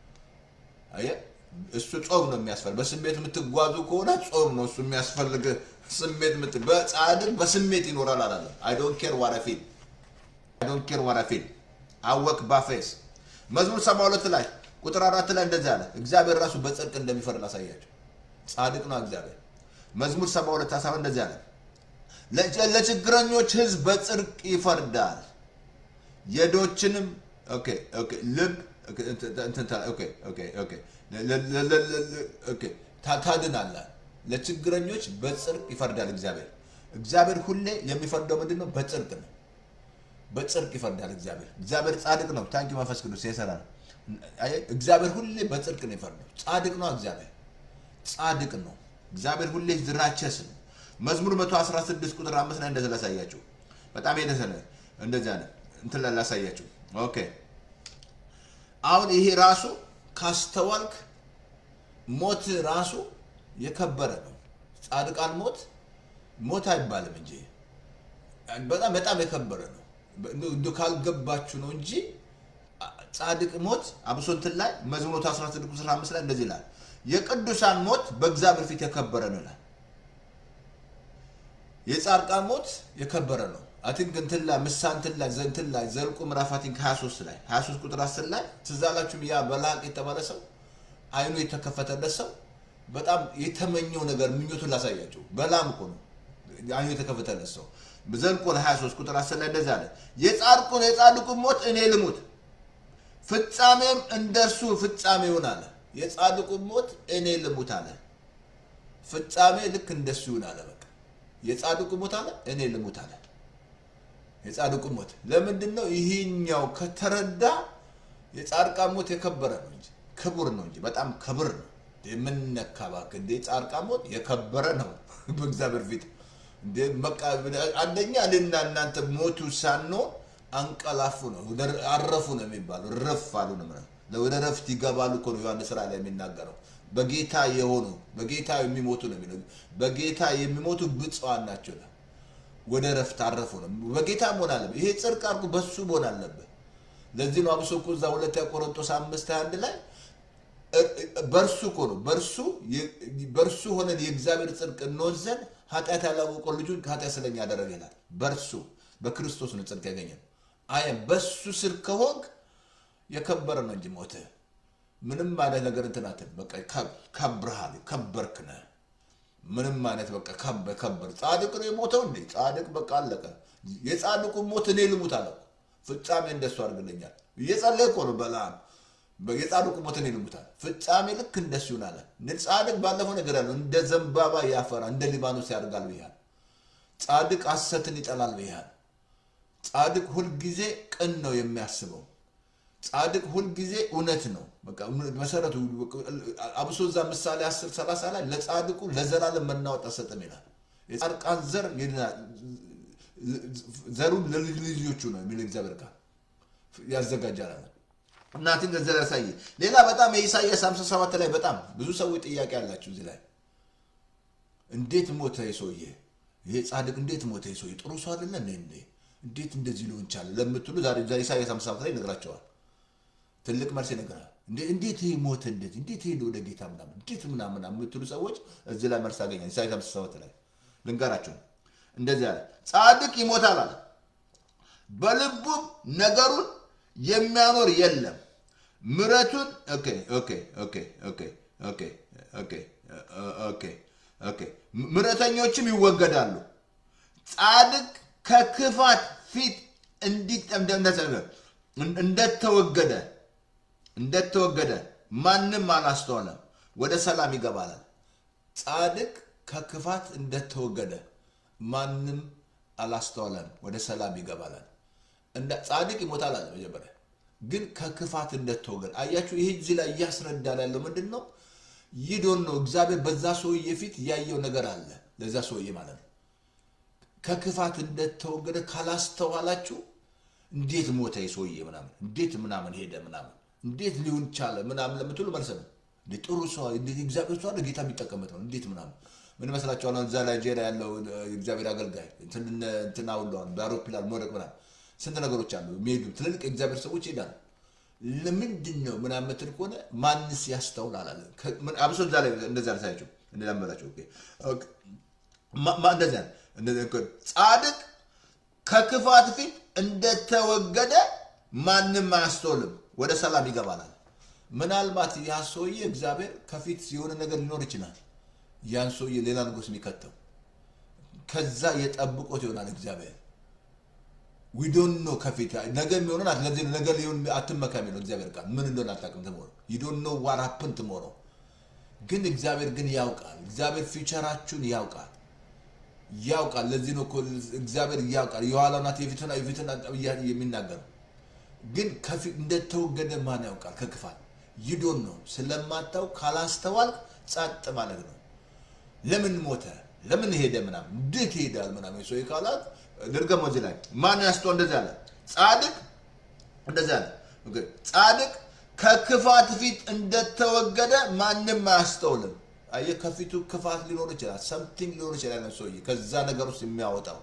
አየህ እሱ ጾም ነው የሚያስፈልግ። በስሜት የምትጓዙ ከሆነ ጾም ነው እሱ የሚያስፈልግ። ስሜት ምት በጻድቅ በስሜት ይኖራል አላለም። አይ ዶንት ኬር ዋት አይ ፊል አይ ዶንት ኬር ዋት አይ ፊል አወክ ባፌስ መዝሙር ሰባ ሁለት ላይ ቁጥር አራት ላይ እንደዚህ አለ። እግዚአብሔር ራሱ በጽድቅ እንደሚፈርድ ላሳያቸው። ጻድቅ ነው እግዚአብሔር። መዝሙር ሰባ ሁለት ሀሳብ እንደዚህ አለ። ለችግረኞች ህዝብ በጽድቅ ይፈርዳል፣ የዶችንም ኦኬ ኦኬ ልብ ታድናለህ። ለችግረኞች በጽድቅ ይፈርዳል እግዚአብሔር። እግዚአብሔር ሁሌ የሚፈርደው ምንድን ነው? በጽድቅ ነው። በጽድቅ ይፈርዳል እግዚአብሔር። እግዚአብሔር ጻድቅ ነው። ታንኪ መንፈስ ቅዱስ የሰራ ነው። አየህ፣ እግዚአብሔር ሁሌ በጽድቅ ነው የፈረደው። ጻድቅ ነው እግዚአብሔር ጻድቅ ነው እግዚአብሔር ሁሌ ዝራቸስ ነው። መዝሙር 116 ቁጥር አምስት ላይ እንደዚህ ላሳያችሁ። በጣም የደሰነ እንደዚያ ነው እንትን ላይ ላሳያችሁ። ኦኬ አሁን ይሄ ራሱ ካስተዋልክ ሞት ራሱ የከበረ ነው። ጻድቃን ሞት ሞት አይባልም እንጂ በጣም በጣም የከበረ ነው። እንዶ ካልገባችሁ ነው እንጂ ጻድቅ ሞት አብሶ እንትን ላይ መዝሙር 16 ቁጥር 5 ላይ እንደዚህ ይላል፣ የቅዱሳን ሞት በእግዚአብሔር ፊት የከበረ ነው ይላል። የጻድቃን ሞት የከበረ ነው። አቲንክ እንትን ላይ ምሳ እንትን ላይ እንትን ላይ ዘልቁ ምዕራፍ አቲንክ 23 ላይ 23 ቁጥር 10 ላይ ትዝ አላችሁም? ያ በላቅ የተባለ ሰው አይኑ የተከፈተለት ሰው በጣም የተመኘው ነገር ምኞቱን ላሳያቸው። በላም እኮ ነው አይኑ የተከፈተለት ሰው ዘልቁ 23 ቁጥር 10 ላይ እንደዛ አለ፣ የጻድቁን የጻድቁን ሞት እኔ ልሙት ፍጻሜም እንደርሱ ፍጻሜ ይሁን አለ። የጻድቁን ሞት እኔ ልሙት አለ። ፍጻሜ ልክ እንደሱ ይሁን አለ። በቃ የጻድቁ ሞት አለ እኔ ልሙት አለ። የጻድቁ ሞት ለምንድን ነው? ይህኛው ከተረዳ የጻድቃን ሞት የከበረ ነው እንጂ ክቡር ነው እንጂ በጣም ክብር ነው። የምነካ እባክህ እንደ የጻድቃን ሞት የከበረ ነው በእግዚአብሔር ፊት እንደ በቃ አንደኛ እኔና እናንተ ሞቱ ሳንሆን አንቀላፉ ነው አረፉ ነው የሚባለው። ረፍ አሉ ነው ምናምን ወደ ረፍት ይገባሉ እኮ ነው ዮሐንስ ራእይ ላይ የሚናገረው። በጌታ የሆኑ በጌታ የሚሞቱ ነው የሚለው። በጌታ የሚሞቱ ብፁዓን ናቸው ነው ወደ ረፍት አረፉ ነው። በጌታ መሆን አለብህ። ይሄ ጽድቅ አድርጎ በሱ መሆን አለብህ። ለዚህ ነው አብሶ እኮ እዛ ሁለተኛ ቆሮንቶስ አምስት ሃያ አንድ ላይ በእርሱ እኮ ነው በእርሱ በእርሱ ሆነን የእግዚአብሔር ጽድቅ እንሆን ዘንድ ኃጢአት ያላወቀው ልጁን ኃጢአት ስለኛ ያደረገ ይላል። በእርሱ በክርስቶስ ነው ጽድቅ ያገኘ አየን። በሱ ስር ከሆንክ የከበረ ነው እንጂ ሞትህ ምንም አይነት ነገር እንትን አትልም። በቃ ከብርሃል ከበርክ ነህ። ምንም አይነት በቃ ከበ ከበር ጻድቅ ነው የሞተው እንዴ? ጻድቅ በቃ አለቀ። የጻድቁ ሞት እኔ ልሙት አለ። ፍጻሜ እንደሱ አድርግልኛል። እየጸለየ እኮ ነው በለዓም የጻድቁ ሞት እኔ ልሙት አለ። ፍጻሜ ልክ እንደሱ ይሁን አለ። ጻድቅ ባለፈው ነገር ያለው እንደ ዘንባባ ያፈራ እንደ ሊባኖስ ያደርጋል ብያል። ጻድቅ ሐሰትን ይጠላል ብያል። ጻድቅ ሁልጊዜ ቅን ነው የሚያስበው። ጻድቅ ሁልጊዜ እውነት ነው። በቃ መሰረቱ አብሶ እዛ ምሳሌ 10 30 ላይ ለጻድቁ ለዘላለም መናወጥ አሰጥም ይላል። የጻድቃን ዘር ዘሩን ለልጅ ልጆቹ ነው የሚል እግዚአብሔር ቃል ያዘጋጃል። እናትን ገንዘብ ያሳየ ሌላ በጣም የኢሳያስ 57 ላይ በጣም ብዙ ሰዎች ጥያቄ አላቸው እዚህ ላይ እንዴት ሞተ ሰውዬ? ይሄ ጻድቅ እንዴት ሞተ ሰውዬ? ጥሩ ሰው አይደለ እንዴ? እንዴት እንደዚህ ሊሆን ቻለ ለምትሉ ዛሬ ኢሳያስ 57 ላይ ይነግራቸዋል። ትልቅ መልስ ይነግራል። እንዴት ይሄ ሞተ? እንዴት እንዴት ሄደ ወደ ጌታ ምናምን እንዴት ምናምን የምትሉ ሰዎች እዚህ ላይ መልስ አገኛል። ኢሳያስ 57 ላይ ልንገራቸው። እንደዚህ አለ፣ ጻድቅ ይሞታል አለ፣ በልቡም ነገሩን የሚያኖር የለም። ምረቱን ኦኬ ኦኬ ኦኬ ኦኬ ኦኬ ኦኬ ኦኬ ኦኬ ምረተኞችም ይወገዳሉ። ጻድቅ ከክፋት ፊት እንደተወገደ እንደተወገደ ማንም አላስተዋለም፣ ወደ ሰላም ይገባላል። ጻድቅ ከክፋት እንደተወገደ ማንም አላስተዋለም፣ ወደ ሰላም ይገባላል። ጻድቅ ይሞታል አለ መጀመሪያ ግን ከክፋት እንደተወገደ አያችሁ። ይሄ እዚህ ላይ እያስረዳን ያለው ምንድን ነው? ይዶን ነው እግዚአብሔር በዛ ሰውዬ ፊት ያየው ነገር አለ፣ ለዛ ሰውዬ ማለት ነው። ከክፋት እንደተወገደ ካላስተዋላችሁ እንዴት ሞተ ሰውዬ ምናምን፣ እንዴት ምናምን ሄደ ምናምን፣ እንዴት ሊሆን ቻለ ምናምን ለምትሉ መልስ ነው። ጥሩ ሰው እግዚአብሔር ሰው ጌታ የሚጠቀምበት ነው። እንዴት ምናምን ምን ይመስላችኋል? እዛ ናይጄሪያ ያለው እግዚአብሔር አገልጋይ እንትና ሁለዋን በአውሮፕላን መውደቅ ምናምን ስንት ነገሮች አሉ የሚሄዱ ትልልቅ የእግዚአብሔር ሰዎች ይሄዳሉ። ለምንድን ነው ምናምን የምትል ከሆነ ማንስ ያስተውላል አለ። አብሶ እዛ ላይ እንደዛ ሳያቸው እንደላመላቸው እንደዚያ ጻድቅ ከክፋት ፊት እንደተወገደ ማንም አያስተውልም፣ ወደ ሰላም ይገባላል። ምናልባት ያ ሰውዬ እግዚአብሔር ከፊት የሆነ ነገር ሊኖር ይችላል። ያን ሰውዬ ሌላ ንጉስ የሚከተው ከዛ የጠብቆት ይሆናል እግዚአብሔር ዊዶን ነው ከፊት ነገ የሚሆነን ለዚህ ነገ ሊሆን አትመካ የሚለው እግዚአብሔር ቃል ምን እንደሆነ አታውቅም። ትሞሮ ዩዶን ነው ዋራፕን ትሞሮ ግን እግዚአብሔር ግን ያውቃል። እግዚአብሔር ፊውቸራችሁን ያውቃል ያውቃል። ለዚህ ነው እኮ እግዚአብሔር ያውቃል። የኋላ ናት የፊትና የፊትና የሚናገረው ግን ከፊት እንደተወገደ ማን ያውቃል? ከክፋት ይዶን ነው ስለማታው ካላስተዋልክ ጸጥ ማለት ነው። ለምን ሞተ? ለምን ሄደ? ምናምን እንዴት ይሄዳል? ምናምን ሰው ካላት ድርገም እዚህ ላይ ማን ያስተው እንደዚህ አለ። ጻድቅ እንደዚህ አለ። ኦኬ፣ ጻድቅ ከክፋት ፊት እንደተወገደ ማንም አያስተውልም። አየህ፣ ከፊቱ ክፋት ሊኖር ይችላል፣ ሰምቲንግ ሊኖር ይችላል። ነው ሰውዬ ከዛ ነገር ውስጥ የሚያወጣው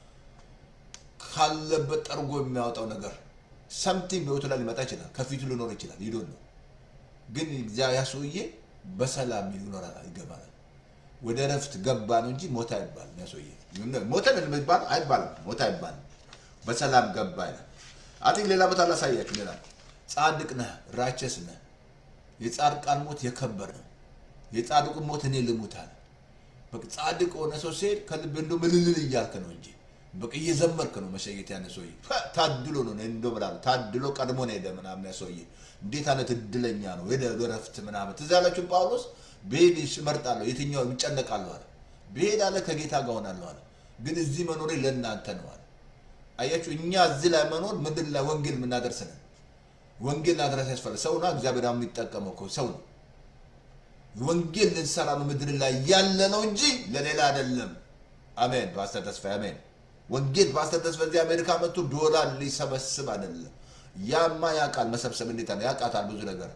ካለበት ጠርጎ የሚያወጣው ነገር ሰምቲንግ በህይወቱ ላይ ሊመጣ ይችላል። ከፊቱ ሊኖር ይችላል። ይዶን ነው ግን ያ ሰውዬ በሰላም ይኖራል፣ ይገባል። ወደ ረፍት ገባ ነው እንጂ ሞት አይባልም። ያ ሰውዬ ሞተ የሚባል አይባልም። ሞት አይባልም። በሰላም ገባ ይላል። አቲክ ሌላ ቦታ ላሳያችሁ። ሌላ ጻድቅ ነህ፣ ራቸስ ነህ። የጻድቃን ሞት የከበር ነው። የጻድቁን ሞት እኔ ልሙት አለ። በቃ ጻድቅ ሆነ ሰው ሲሄድ ከልብ እንዶ ምልልል እያልክ ነው እንጂ በቃ እየዘመርክ ነው መሸየት። ያነ ሰውዬ ታድሎ ነው እንዶ ብላ ታድሎ ቀድሞ ነው ሄደ ምናምን። ያ ሰውዬ እንዴት አይነት እድለኛ ነው ሄደ ረፍት ምናምን። ትዝ ያላችሁ ጳውሎስ ብሄድ እመርጣለሁ የትኛው እጨነቃለሁ አለ። ብሄድ አለ ከጌታ ጋር ሆናለሁ አለ። ግን እዚህ መኖሬ ለእናንተ ነው አለ። አያችሁ እኛ እዚህ ላይ መኖር ምድር ላይ ወንጌል የምናደርስ ነን። ወንጌል ማድረስ ያስፈልግ ሰውና እግዚአብሔር የሚጠቀመው እኮ ሰው ነው። ወንጌል ልንሰራ ነው ምድር ላይ ያለ ነው እንጂ ለሌላ አይደለም። አሜን። ፓስተር ተስፋ አሜን። ወንጌል ፓስተር ተስፋ እዚህ አሜሪካ መጥቶ ዶላር ሊሰበስብ አይደለም። ያማ ያውቃል መሰብሰብ እንዴት ነው ያውቃታል። ብዙ ነገር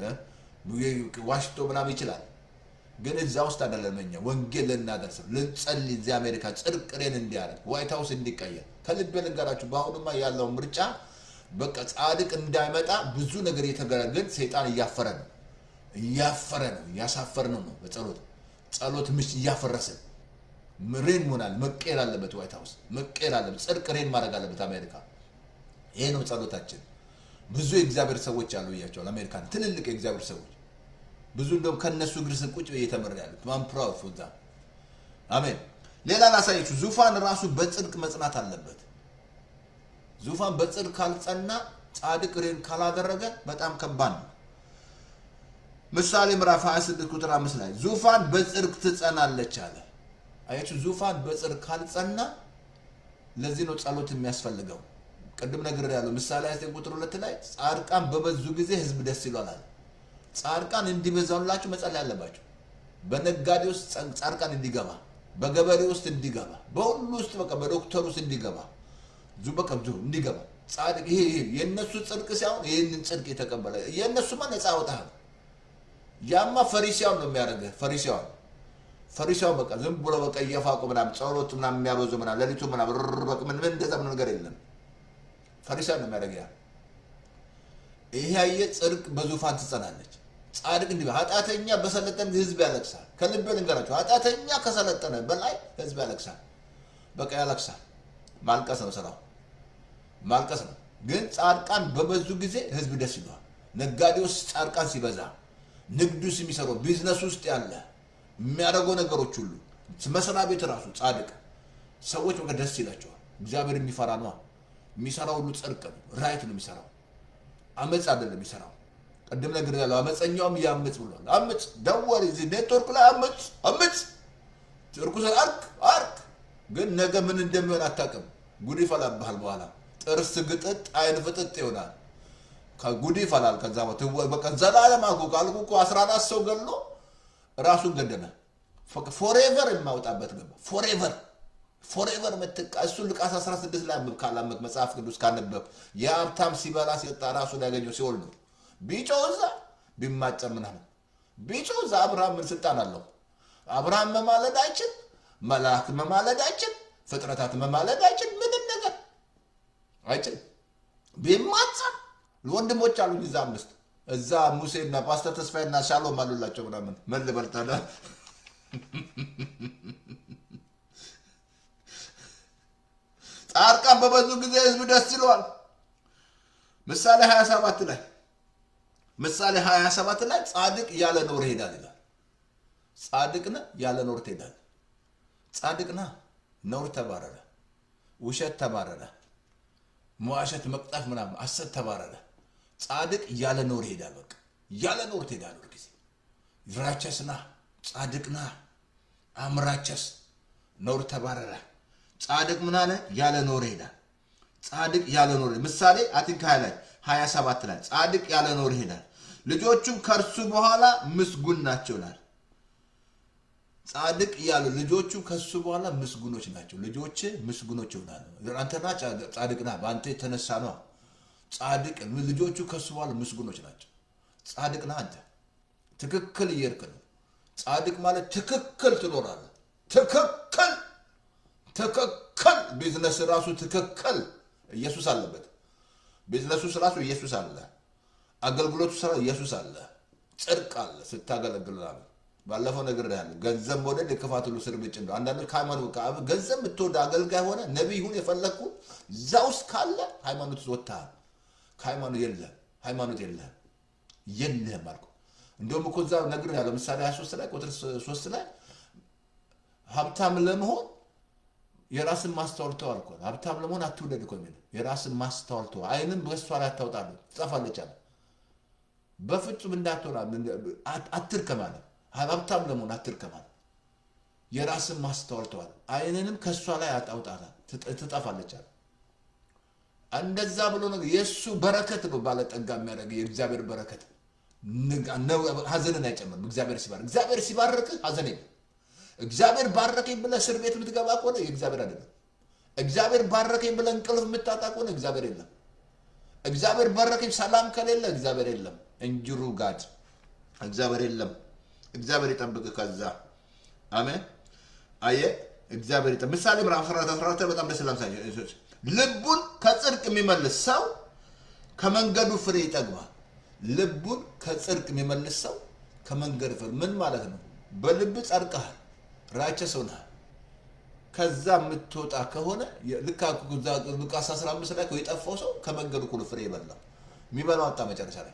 ዋሽቶ ምናምን ይችላል። ግን እዛ ውስጥ አይደለም። እኛ ወንጌል ልናደርስ ልንጸልይ እዚህ አሜሪካ ጽድቅ ሬን እንዲያደርግ ዋይት ሀውስ እንዲቀየር ከልቤ ልንገራችሁ። በአሁኑማ ያለው ምርጫ በቃ ጻድቅ እንዳይመጣ ብዙ ነገር እየተገረ ግን ሰይጣን እያፈረ ነው እያፈረ ነው እያሳፈር ነው ነው በጸሎት ጸሎት ምሽ እያፈረስን ሬን መሆናል መቀየር አለበት። ዋይት ሀውስ መቀየር አለበት። ጽድቅ ሬን ማድረግ አለበት አሜሪካ። ይሄ ነው ጸሎታችን። ብዙ የእግዚአብሔር ሰዎች አሉ እያቸዋል አሜሪካን ትልልቅ የእግዚአብሔር ሰዎች ብዙ እንደውም ከነሱ እግር ስር ቁጭ ብዬ ተምሬያለሁ። ማም ፕራውድ ፎር ዛት አሜን። ሌላ ላሳየችሁ። ዙፋን ራሱ በጽድቅ መጽናት አለበት። ዙፋን በጽድቅ ካልጸና ጻድቅ ሬን ካላደረገ በጣም ከባድ ነው። ምሳሌ ምዕራፍ 26 ቁጥር 5 ላይ ዙፋን በጽድቅ ትጸናለች አለ። አያችሁ፣ ዙፋን በጽድቅ ካልጸና ለዚህ ነው ጸሎት የሚያስፈልገው። ቅድም ነገር ያለው ምሳሌ 29 ቁጥር 2 ላይ ጻድቃን በበዙ ጊዜ ህዝብ ደስ ይሏል። ጻድቃን እንዲበዛላችሁ መጸለይ አለባቸው። በነጋዴ ውስጥ ጻድቃን እንዲገባ፣ በገበሬ ውስጥ እንዲገባ፣ በሁሉ ውስጥ በቃ በዶክተር ውስጥ እንዲገባ ዙ በቃ ዙ እንዲገባ ጻድቅ ይሄ ይሄ የእነሱ ጽድቅ ሳይሆን ይህንን ጽድቅ የተቀበለ የእነሱማ ነፃ ያወጣል። ያማ ፈሪሲያውን ነው የሚያደርገህ። ፈሪሲያውን ፈሪሲያውን በቃ ዝም ብሎ በቃ እየፋቁ ምናምን ጸሎት ምናምን የሚያበዙ ምናምን ሌሊቱ ምናምን በቃ ምን ምን እንደዛ ምን ነገር የለም። ፈሪሲያውን ነው የሚያደርገህ ያ ይሄ ያየ ጽድቅ በዙፋን ትጸናለች። ጻድቅ እንዲህ ኃጢአተኛ በሰለጠነ ህዝብ ያለቅሳል። ከልቤ ልንገራቸው፣ ኃጢአተኛ ከሰለጠነ በላይ ህዝብ ያለቅሳል። በቃ ያለቅሳል። ማልቀስ ነው ስራው፣ ማልቀስ ነው። ግን ጻድቃን በበዙ ጊዜ ህዝብ ደስ ይለዋል። ነጋዴ ውስጥ ጻድቃን ሲበዛ፣ ንግድ ውስጥ የሚሰራው ቢዝነስ ውስጥ ያለ የሚያደርገው ነገሮች ሁሉ መስሪያ ቤት ራሱ ጻድቅ ሰዎች በቃ ደስ ይላቸዋል። እግዚአብሔር የሚፈራ ነዋ። የሚሰራው ሁሉ ጽድቅ ነው፣ ራይት ነው የሚሰራው አመፅ አይደለም የሚሰራው። ቅድም ነገር ያለው አመፀኛውም ያምፅ ብሏል። አምፅ ደወል እዚህ ኔትወርክ ላይ አምፅ አምፅ እርኩሰት አርክ አርክ። ግን ነገ ምን እንደሚሆን አታውቅም። ጉድ ይፈላብሃል። በኋላ ጥርስ ግጥጥ አይን ፍጥጥ ይሆናል። ጉድ ይፈላል። ከዛ በቃ ዘላለም አልኩ ካልኩ እኮ አስራ አራት ሰው ገሎ ራሱን ገደመ። ፎሬቨር የማውጣበት ገባ። ፎሬቨር ፎሬቨር ምትቃ እሱ ሉቃስ 16 ላይ አንብብ ካላመክ መጽሐፍ ቅዱስ ካነበብ የሀብታም ሲበላ ሲጠጣ ራሱን ያገኘው ሲኦል ነው። ቢጮህ እዛ ቢማጨር ምናምን ቢጮህ እዛ አብርሃም ምን ስልጣን አለው? አብርሃም መማለድ አይችል፣ መላእክት መማለድ አይችል፣ ፍጥረታት መማለድ አይችል፣ ምንም ነገር አይችል። ቢማጸር ወንድሞች አሉኝ እዛ አምስት እዛ ሙሴና ፓስተር ተስፋዬና ሻሎም አሉላቸው ምናምን ምን ልበል ታዲያ ጻድቃን በበዙ ጊዜ ህዝብ ደስ ይለዋል። ምሳሌ 27 ላይ ምሳሌ 27 ላይ ጻድቅ ያለ ኖር ይሄዳል ይላል። ጻድቅ ነህ ያለ ኖር ትሄዳል። ጻድቅ ነህ ነውር ተባረረ፣ ውሸት ተባረረ፣ መዋሸት፣ መቅጠፍ ምናምን አሰት ተባረረ። ጻድቅ ያለ ኖር ይሄዳል። በቃ ያለ ኖር ትሄዳል። ሁልጊዜ ራቸስ ነህ፣ ጻድቅ ነህ፣ አምራቸስ ኖር ተባረረ። ጻድቅ ምን አለ? ያለ ኖር ይሄዳል። ጻድቅ ያለ ኖር ምሳሌ አቲንካ ላይ 27 ላይ ጻድቅ ያለ ኖር ይሄዳል፣ ልጆቹም ከእርሱ በኋላ ምስጉን ናቸው ይላል። ጻድቅ ያሉ ልጆቹ ከሱ በኋላ ምስጉኖች ናቸው። ልጆች ምስጉኖች ይሆናሉ። አንተና ጻድቅ ና በአንተ የተነሳ ነው። ጻድቅ ልጆቹ ከሱ በኋላ ምስጉኖች ናቸው። ጻድቅ ና አንተ ትክክል እየሄድክ ነው። ጻድቅ ማለት ትክክል ትኖራለህ። ትክክል ትክክል ቢዝነስ ራሱ ትክክል ኢየሱስ አለበት። ቢዝነሱ ራሱ ኢየሱስ አለ። አገልግሎቱ ስራ ኢየሱስ አለ። ጽድቅ አለ ስታገለግል ላለ ባለፈው ነገር ያለ ገንዘብ መውደድ የክፋት ሁሉ ስር ምንጭ ነው። አንዳንዶች ከሃይማኖት ገንዘብ የምትወድ አገልጋይ ሆነ ነቢይ ሁን የፈለግኩ እዛ ውስጥ ካለ ሃይማኖት ውስጥ ወጥተሃል። ከሃይማኖት የለህም፣ ሃይማኖት የለህም፣ የለህም አልኩ። እንደውም እኮ እዛ ነግር ያለ ምሳሌ 23 ላይ ቁጥር 3 ላይ ሀብታም ለመሆን የራስን ማስተዋል ተው አልኩ። ሀብታም ለመሆን አትውደድ እኮ የሚለው የራስን ማስተዋል ተው፣ አይንም በእሷ ላይ አታውጣለህ፣ ትጠፋለች አለ። በፍጹም እንዳትሆን አትርከም አለ። ሀብታም ለመሆን አትርከም አለ። የራስን ማስተዋል ተዋል፣ አይንንም ከእሷ ላይ አጣውጣታል፣ ትጠፋለች አለ። እንደዛ ብሎ ነገር የእሱ በረከት ነው ባለጠጋ የሚያደርግ የእግዚአብሔር በረከት ሀዘንን አይጨምርም። እግዚአብሔር ሲባርክ እግዚአብሔር ሲባርክ ሀዘን የለም። እግዚአብሔር ባረከኝ ብለህ እስር ቤት የምትገባ ከሆነ የእግዚአብሔር አይደለም። እግዚአብሔር ባረከኝ ብለህ እንቅልፍ የምታጣ ከሆነ እግዚአብሔር የለም። እግዚአብሔር ባረከኝ ሰላም ከሌለ እግዚአብሔር የለም። እንጅሩ ጋድ እግዚአብሔር የለም። እግዚአብሔር ይጠብቅ። ከዛ አሜን። አየ እግዚአብሔር ይጠብቅ። ምሳሌ ምዕራፍ 14 14 በጣም ደስ ይላል። ልቡን ከጽድቅ የሚመልስ ሰው ከመንገዱ ፍሬ ይጠግባል። ልቡን ከጽድቅ የሚመልስ ሰው ከመንገድ ፍሬ ምን ማለት ነው? በልብ ጸድቀሃል፣ ራቸህ ሰው ነህ። ከዛ የምትወጣ ከሆነ ልክ ሉቃስ 15 ላይ የጠፋው ሰው ከመንገዱ ሁሉ ፍሬ ይበላል። የሚበላው አጣ መጨረሻ ላይ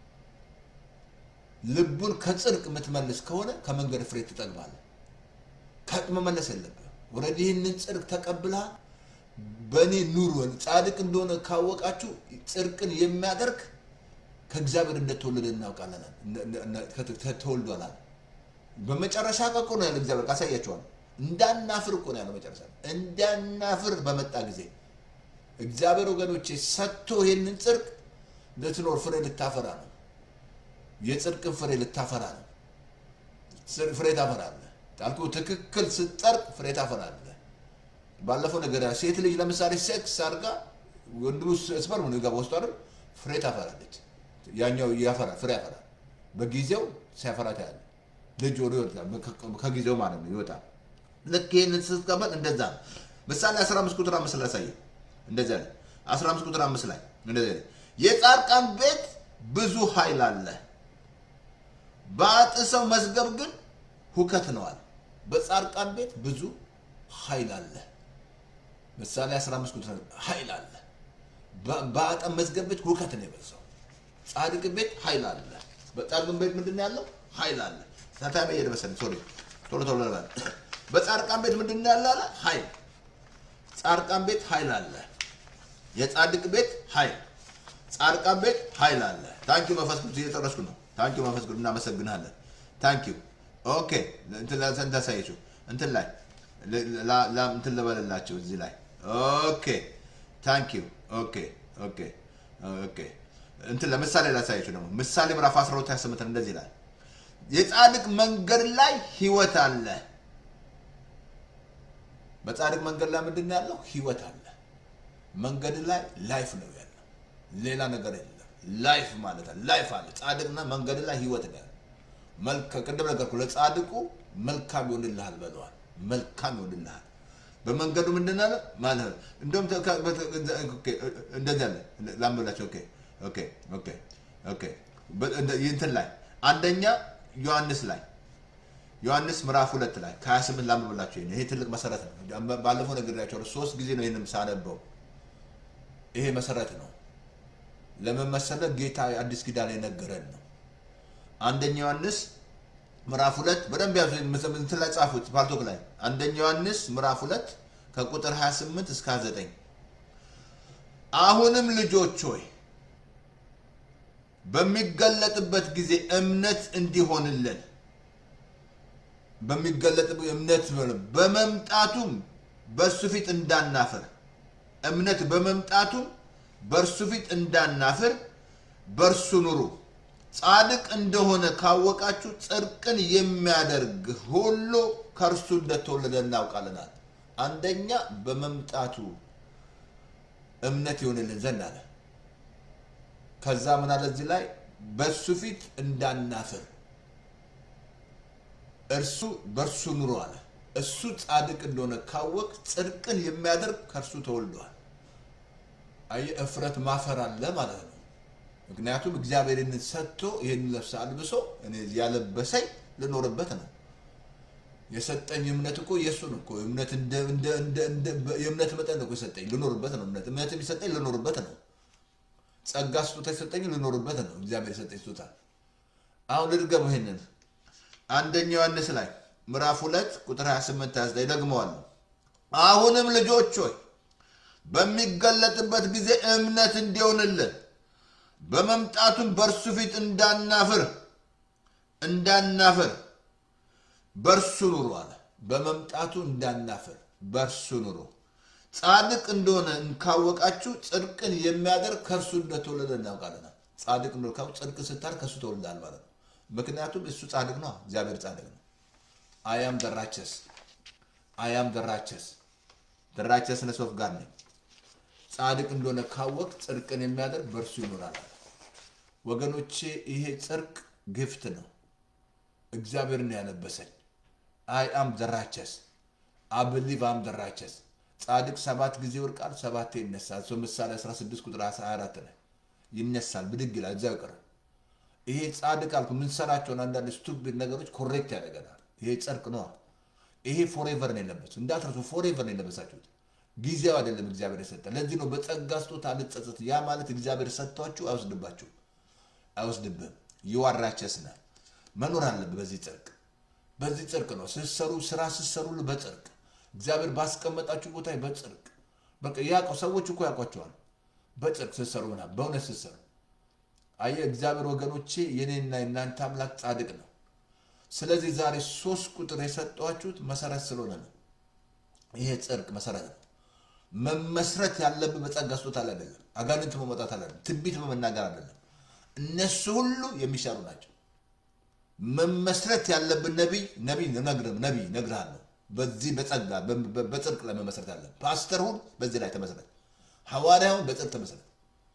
ልቡን ከጽድቅ የምትመልስ ከሆነ ከመንገድ ፍሬ ትጠግባለህ። መመለስ የለብህ። ወረድ ይህንን ጽድቅ ተቀብለሃል። በእኔ ኑሩ። ጻድቅ እንደሆነ ካወቃችሁ ጽድቅን የሚያደርግ ከእግዚአብሔር እንደተወለደ እናውቃለን። ተወልዷል። በመጨረሻ እኮ ነው ያለ እግዚአብሔር ካሳያቸዋል። እንዳናፍር እኮ ነው ያለው መጨረሻ እንዳናፍር በመጣ ጊዜ እግዚአብሔር ወገኖቼ ሰጥቶ ይህንን ጽድቅ ልትኖር ፍሬ ልታፈራ ነው። የጽድቅን ፍሬ ልታፈራ ነው። ፍሬ ታፈራለህ። ጣልኩ ትክክል ስትጸድቅ ፍሬ ታፈራለህ። ባለፈው ነገር ሴት ልጅ ለምሳሌ ሴክስ አድርጋ ወንድሙ ስፐርም ነው ገባ ውስጡ አይደል ፍሬ ታፈራለች። ያኛው ያፈራል፣ ፍሬ ያፈራል። በጊዜው ሲያፈራ ታያለህ። ልጅ ወደ ይወጣል፣ ከጊዜው ማለት ነው ይወጣል። ልክ ይህንን ስትቀበል እንደዛ ነው። ምሳሌ 15 ቁጥር 5 ላይ ያሳየ እንደዚያ ላይ 15 ቁጥር 5 ላይ እንደዚያ የጻድቃን ቤት ብዙ ኃይል አለ፣ በአጥ ሰው መዝገብ ግን ሁከት ነዋል። በጻድቃን ቤት ብዙ ኃይል አለ። ምሳሌ 15 ቁጥር ኃይል አለ። በአጠ መዝገብ ቤት ሁከት ነው የበዛው። ጻድቅ ቤት ኃይል አለ። በጻድቅ ቤት ምንድን ነው ያለው? ኃይል አለ። ታታሚ እየደረሰን ሶሪ ቶሎ ቶሎ ለባል በጻድቃን ቤት ምንድን ነው ያለ? ኃይል ጻድቃን ቤት ኃይል አለ። የጻድቅ ቤት ኃይል ጻድቃን ቤት ኃይል አለ። ታንኪዩ መንፈስ ቅዱስ እየጨረስኩ ነው። ታንኪዩ መንፈስ ቅዱስ እናመሰግናለን። ታንኪዩ ኦኬ። እንትን እንዳሳየችው እንትን ላይ እንትን ልበልላቸው እዚህ ላይ ኦኬ። ታንኪዩ ኦኬ ኦኬ ኦኬ። እንትን ለምሳሌ ላሳየችው ደግሞ ምሳሌ ምዕራፍ 12 28 እንደዚህ ይላል የጻድቅ መንገድ ላይ ህይወት አለ። በጻድቅ መንገድ ላይ ምንድን ነው ያለው? ህይወት አለ። መንገድ ላይ ላይፍ ነው ያለው፣ ሌላ ነገር የለም። ላይፍ ማለት አለ፣ ላይፍ አለ። ጻድቅና መንገድ ላይ ህይወት ነው ያለው። ቅድም ነገርኩህ፣ ለጻድቁ መልካም ይሆንልሃል በለዋል። መልካም ይሆንልሃል። በመንገዱ ምንድን አለ ማለት ነው። እንደውም እንደዚህ አለ ላምብላቸው። ኦኬ ኦኬ ኦኬ ኦኬ እንትን ላይ አንደኛ ዮሐንስ ላይ ዮሐንስ ምዕራፍ ሁለት ላይ ከ28 ላንብብላችሁ። ይሄ ትልቅ መሰረት ነው። ባለፈው ነግሬያቸዋለሁ። ሶስት ጊዜ ነው ይህንም ሳነበው። ይሄ መሰረት ነው። ለምን መሰለህ? ጌታ አዲስ ኪዳን የነገረን ነው። አንደኛ ዮሐንስ ምዕራፍ ሁለት በደንብ ያዙ። እንትን ላይ ጻፉት፣ ፓርቶክ ላይ አንደኛ ዮሐንስ ምዕራፍ ሁለት ከቁጥር 28 እስከ 29 አሁንም ልጆች ሆይ በሚገለጥበት ጊዜ እምነት እንዲሆንልን በሚገለጥበት እምነት በመምጣቱም በእሱ ፊት እንዳናፈር እምነት በመምጣቱም በእርሱ ፊት እንዳናፍር በእርሱ ኑሩ። ጻድቅ እንደሆነ ካወቃችሁ ጽድቅን የሚያደርግ ሁሉ ከእርሱ እንደተወለደ እናውቃለናል። አንደኛ በመምጣቱ እምነት ይሆንልን ዘንድ አለ። ከዛ ምን አለ እዚህ ላይ በእሱ ፊት እንዳናፍር እርሱ በእርሱ ኑሮ አለ። እሱ ጻድቅ እንደሆነ ካወቅ ጽድቅን የሚያደርግ ከእርሱ ተወልዷል። አየህ፣ እፍረት ማፈር አለ ማለት ነው። ምክንያቱም እግዚአብሔር ይህንን ሰጥቶ ይህን ለብሰ አልብሶ እኔ ያለበሰኝ ልኖርበት ነው። የሰጠኝ እምነት እኮ የእሱን እኮ እምነት እንደ እንደ እንደ እንደ የእምነት መጠን እኮ የሰጠኝ ልኖርበት ነው። እምነት እምነት የሚሰጠኝ ልኖርበት ነው። ጸጋ ስጦታ የሰጠኝ ልኖርበት ነው። እግዚአብሔር የሰጠኝ ስጦታ። አሁን ልድገመው ይሄንን አንደኛ ዮሐንስ ላይ ምዕራፍ ሁለት ቁጥር 28 29 ደግመዋለሁ። አሁንም ልጆች ሆይ በሚገለጥበት ጊዜ እምነት እንዲሆንልን በመምጣቱም በእርሱ ፊት እንዳናፍር እንዳናፍር በእርሱ ኑሮ አለ። በመምጣቱ እንዳናፍር በእርሱ ኑሮ። ጻድቅ እንደሆነ ካወቃችሁ ጽድቅን የሚያደርግ ከእርሱ እንደተወለደ እናውቃለን። ጻድቅ እንደሆነ ካወቅ ጽድቅ ስታር ከእሱ ተወልዳል ማለት ነው። ምክንያቱም እሱ ጻድቅ ነው። እግዚአብሔር ጻድቅ ነው። አያም ደራቸስ አያም ደራቸስ ደራቸስነስ ኦፍ ጋድ ነኝ። ጻድቅ እንደሆነ ካወቅ ጽድቅን የሚያደርግ በእርሱ ይኖራል። ወገኖቼ ይሄ ጽድቅ ግፍት ነው። እግዚአብሔር ነው ያለበሰኝ። አይ አም ደራቸስ አብሊቭ አም ደራቸስ ጻድቅ ሰባት ጊዜ ይወድቃል፣ ሰባቴ ይነሳል። እሱ ምሳሌ 16 ቁጥር 24 ላይ ይነሳል፣ ብድግ ይላል፣ እዚያው ይቀራል። ይሄ ጻድቅ አልኩ የምንሰራቸውን አንዳንድ ስቱፒድ ነገሮች ኮሬክት ያደርገናል። ይሄ ጽድቅ ነዋ። ይሄ ፎሬቨር ነው የለበሱ እንዳትረሱ፣ ፎሬቨር ነው የለበሳችሁት። ጊዜው አይደለም እግዚአብሔር የሰጠ። ለዚህ ነው በጸጋ ስጦታ አልጸጸት። ያ ማለት እግዚአብሔር ሰጥቷችሁ አይወስድባችሁ፣ አይወስድብህም። ይዋራቸስ ነህ መኖር አለብህ በዚህ ጽድቅ። በዚህ ጽድቅ ነው ስትሰሩ፣ ስራ ስትሰሩ በጽድቅ እግዚአብሔር ባስቀመጣችሁ ቦታ በጽድቅ በቃ ያውቀው ሰዎች እኮ ያውቋቸዋል። በጽድቅ ስትሰሩ ምናምን በእውነት ስትሰሩ አየህ እግዚአብሔር ወገኖቼ የኔና የእናንተ አምላክ ጻድቅ ነው። ስለዚህ ዛሬ ሶስት ቁጥር የሰጧችሁት መሰረት ስለሆነ ነው። ይሄ ጽድቅ መሰረት ነው። መመስረት ያለብህ በጸጋ ስጦታ ላይ አይደለም። አጋንንት መመጣት አይደለም። ትንቢት በመናገር አይደለም። እነሱ ሁሉ የሚሻሉ ናቸው። መመስረት ያለብን ነቢይ ነቢይ ነግርም ነቢይ ነግርሃለሁ። በዚህ በጸጋ በጽድቅ ላይ መመስረት አለ። ፓስተር ሁን በዚህ ላይ ተመሰረት። ሐዋርያውን በጽድቅ ተመሰረት።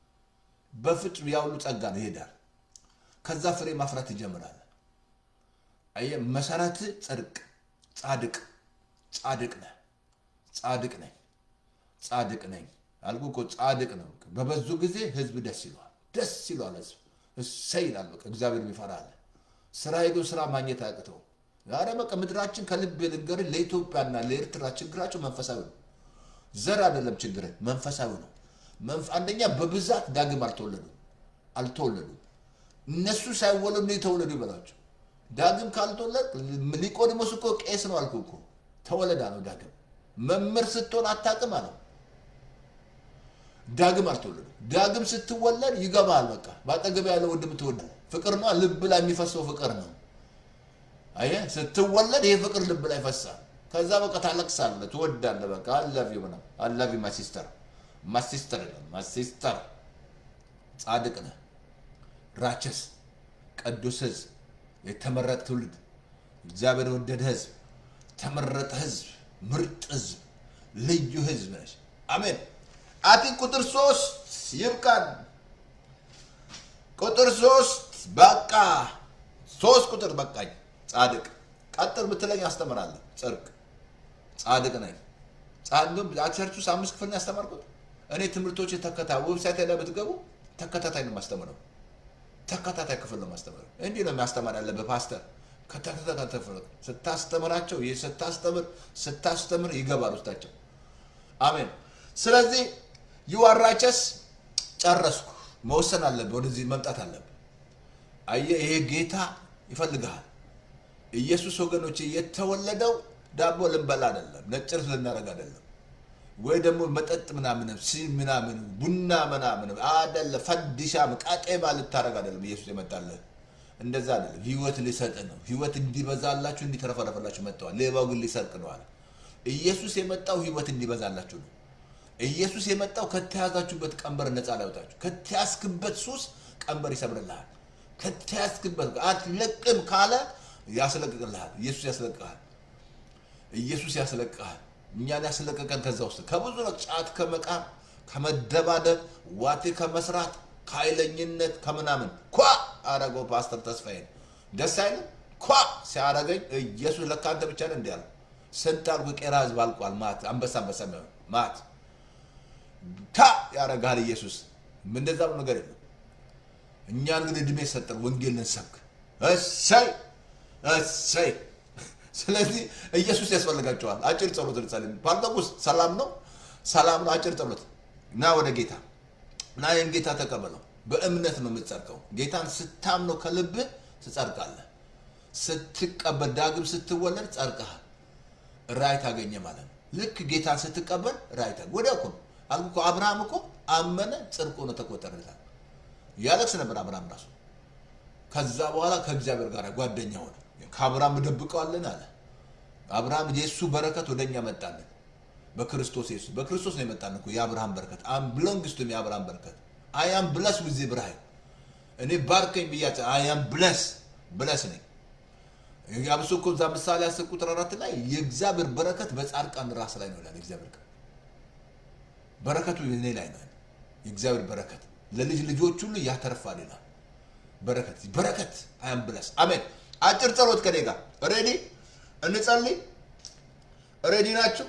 በፍጹም ያሁሉ ጸጋ ነው ይሄዳል። ከዛ ፍሬ ማፍራት ይጀምራል። አየህ መሰረት ጽድቅ ጻድቅ ጻድቅ ነህ ጻድቅ ነኝ ጻድቅ ነኝ አልኩ እኮ ጻድቅ ነው። በበዙ ጊዜ ህዝብ ደስ ይለዋል፣ ደስ ይለዋል ህዝብ እሰይ ይላል። በቃ እግዚአብሔር ይፈራል። ስራ ሄዶ ስራ ማግኘት አያቅተው። ዛሬ በቃ ምድራችን ከልብ ልንገር፣ ለኢትዮጵያና ለኤርትራ ችግራቸው መንፈሳዊ ነው። ዘር አይደለም ችግር መንፈሳዊ ነው። አንደኛ በብዛት ዳግም አልተወለዱም አልተወለዱም። እነሱ ሳይወለዱ ነው የተወለዱ ይበላቸው። ዳግም ካልተወለድ ኒቆዲሞስ እኮ ቄስ ነው አልኩ እኮ ተወለዳ ነው ዳግም መምህር ስትሆን አታውቅም አለው። ዳግም አልተወለዱ። ዳግም ስትወለድ ይገባል። በቃ በአጠገብ ያለው ወንድም ትወዳል። ፍቅር ነው፣ ልብ ላይ የሚፈሰው ፍቅር ነው። አየህ ስትወለድ ይሄ ፍቅር ልብ ላይ ይፈሳል። ከዛ በቃ ታለቅሳለህ፣ ትወዳለህ። በቃ አላቪ ምናምን አላቪ ማሲስተር ማሲስተር ማሲስተር ጻድቅ ነህ፣ ራቸስ ቅዱስ ህዝብ፣ የተመረጠ ትውልድ፣ እግዚአብሔር የወደደ ህዝብ፣ ተመረጠ ህዝብ፣ ምርጥ ህዝብ፣ ልዩ ህዝብ ነች። አሜን። አቲ ቁጥር ሶስት ይብቃን። ቁጥር ሶስት በቃ ሶስት ቁጥር በቃኝ። ጻድቅ ቀጥል ብትለኝ አስተምራለሁ። ጽድቅ ጻድቅ ነኝ። ጻድቅ ቸርች ውስጥ አምስት ክፍል ነው ያስተማርኩት። እኔ ትምህርቶች ተከታ ዌብሳይት ላይ ብትገቡ ተከታታይ ነው የማስተምረው። ተከታታይ ክፍል ነው የማስተምረው። እንዲህ ነው የሚያስተማር ያለብህ ፓስተር። ከተከታታይ ስታስተምራቸው ይህ ስታስተምር ስታስተምር ይገባል ውስጣቸው። አሜን። ስለዚህ ዩአራቸስ ጨረስኩ። መወሰን አለብህ። ወደዚህ መምጣት አለብህ። አየህ፣ ይሄ ጌታ ይፈልግሃል። ኢየሱስ ወገኖች የተወለደው ዳቦ ልንበላ አይደለም፣ ነጭ ልብስ ልናደርግ አይደለም፣ ወይ ደግሞ መጠጥ ምናምን ሲ ምናምን ቡና ምናምን አደለ ፈዲሻም ቃጤማ ልታደርግ አይደለም። ኢየሱስ የመጣልህ እንደዛ አይደለም። ህይወት ሊሰጥ ነው። ህይወት እንዲበዛላችሁ እንዲተረፈረፈላችሁ መጥተዋል። ሌባው ግን ሊሰርቅ ነው አለ። ኢየሱስ የመጣው ህይወት እንዲበዛላችሁ ነው። ኢየሱስ የመጣው ከተያዛችሁበት ቀንበር ነፃ ሊያወጣችሁ፣ ከተያዝክበት ሱስ ቀንበር ይሰብርልሃል። ከተያዝክበት አትለቅም ካለ ያስለቅቅልሃል። ኢየሱስ ያስለቅቅሃል። ኢየሱስ ያስለቅቅሃል። እኛን ያስለቀቀን ከዛ ውስጥ ከብዙ ነው። ጫት ከመቃም፣ ከመደባደብ፣ ዋቴ ከመስራት፣ ከኃይለኝነት ከምናምን ኳ አረገው ፓስተር ተስፋዬን ደስ አይልም? ኳ ሲያረገኝ ኢየሱስ ለካ አንተ ብቻ ነህ እንዲህ አልኩ። ስንት አልኩ ቄራ ህዝብ አልቋል። ማት አንበሳ አንበሳ የሚሆን ማት ታ ያረጋል ኢየሱስ። እንደዛ ብሎ ነገር የለም። እኛ እንግዲህ እድሜ ሰጠን ወንጌል ልንሰብክ እሰይ እሰይ። ስለዚህ ኢየሱስ ያስፈልጋቸዋል። አጭር ጸሎት ልጸልይ። ፓርቶቁስ ሰላም ነው፣ ሰላም ነው። አጭር ጸሎት እና ወደ ጌታ እና ይህን ጌታ ተቀበለው። በእምነት ነው የምትጸድቀው። ጌታን ስታምነው ከልብህ ትጸድቃለህ። ስትቀበል ዳግም ስትወለድ ጸድቀሃል። ራይ ታገኘ ማለት ነው። ልክ ጌታን ስትቀበል ራይ ታገኘ። ወዲያው እኮ ነው አልኩ እኮ አብርሃም እኮ አመነ፣ ጽድቅ ሆኖ ተቆጠረለታል። ያለቅስ ነበር አብርሃም ራሱ። ከዛ በኋላ ከእግዚአብሔር ጋር ጓደኛ ሆነ። ከአብርሃም እደብቀዋለን አለ። አብርሃም የእሱ በረከት ወደኛ መጣለን በክርስቶስ ኢየሱስ። በክርስቶስ ነው የመጣን እኮ የአብርሃም በረከት አም ብሎንግስቱም የአብርሃም በረከት አያም ብለስ ዊዝ ብርሃን እኔ ባርከኝ ብያቸ አያም ብለስ ብለስ ነኝ። አብሶ እኮ እዛ ምሳሌ አስር ቁጥር አራት ላይ የእግዚአብሔር በረከት በጻድቃን ራስ ላይ ነው ይላል። የእግዚአብሔር ቃል በረከቱ እኔ ላይ ነው። የእግዚአብሔር በረከት ለልጅ ልጆች ሁሉ ያተርፋል ይላል። በረከት በረከት አያም ብለስ አሜን። አጭር ጸሎት ከኔ ጋር ሬዲ እንጸልይ። ሬዲ ናችሁ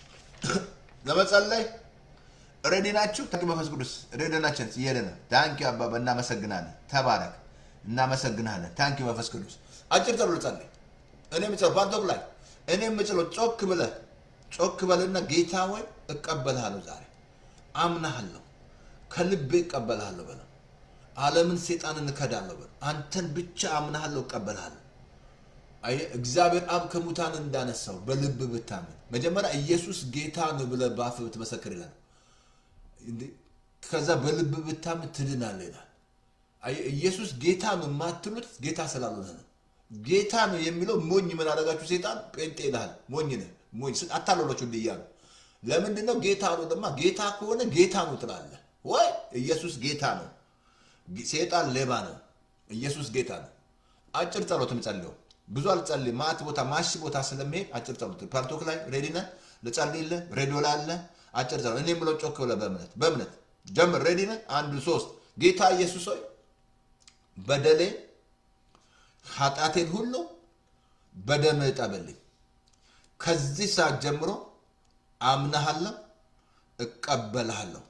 ለመጸለይ? ሬዲ ናችሁ? ታንኪ መንፈስ ቅዱስ ሬዲ ናችን እየሄደ ነው። ታንኪ አባባ እናመሰግናለን። ተባረክ፣ እናመሰግናለን። ታንኪ መንፈስ ቅዱስ አጭር ጸሎት ጸልይ። እኔ የምጸለው ፓርቶክ ላይ እኔ የምችለው ጮክ ብለህ ጮክ በልና ጌታ ወይ እቀበልሃለሁ፣ ዛሬ አምናሃለሁ፣ ከልቤ እቀበልሃለሁ በለው። ዓለምን ሴጣንን እከዳለሁ በለው። አንተን ብቻ አምናሃለሁ፣ እቀበልሃለሁ። አየህ እግዚአብሔር አብ ከሙታን እንዳነሳው በልብ ብታምን መጀመሪያ ኢየሱስ ጌታ ነው ብለህ በአፍህ ብትመሰክር ይላል። እንዴ ከዛ በልብ ብታምን ትድናለህ ይላል። አየህ ኢየሱስ ጌታ ነው የማትሉት ጌታ ስላልሆነ ነው። ጌታ ነው የሚለው ሞኝ ምን አደረጋችሁ? ሴጣን ጴንጤ ይልሃል። ሞኝ ነህ ሞኝ አታለሏቸው እንዲህ እያሉ ለምንድን ነው ጌታ ነው ደማ ጌታ ከሆነ ጌታ ነው ትላለህ ወይ? ኢየሱስ ጌታ ነው። ሴጣን ሌባ ነው። ኢየሱስ ጌታ ነው። አጭር ጸሎት የምጸልየው ብዙ አልጸልይ ማት ቦታ ማሽ ቦታ ስለሚሄድ አጭር ጸሎት ፓርቶክ ላይ ሬዲ ነህ ልጸልይልህ ሬዲዮ ላይ አለ አጭር ጸሎት እኔ የምለው ጮክ ብለህ በእምነት በእምነት ጀምር ሬዲ ነህ አንዱ ሶስት ጌታ ኢየሱስ ሆይ በደሌ ኃጢአቴን ሁሉ በደምህ እጠብልኝ ከዚህ ሰዓት ጀምሮ አምናሃለሁ እቀበልሃለሁ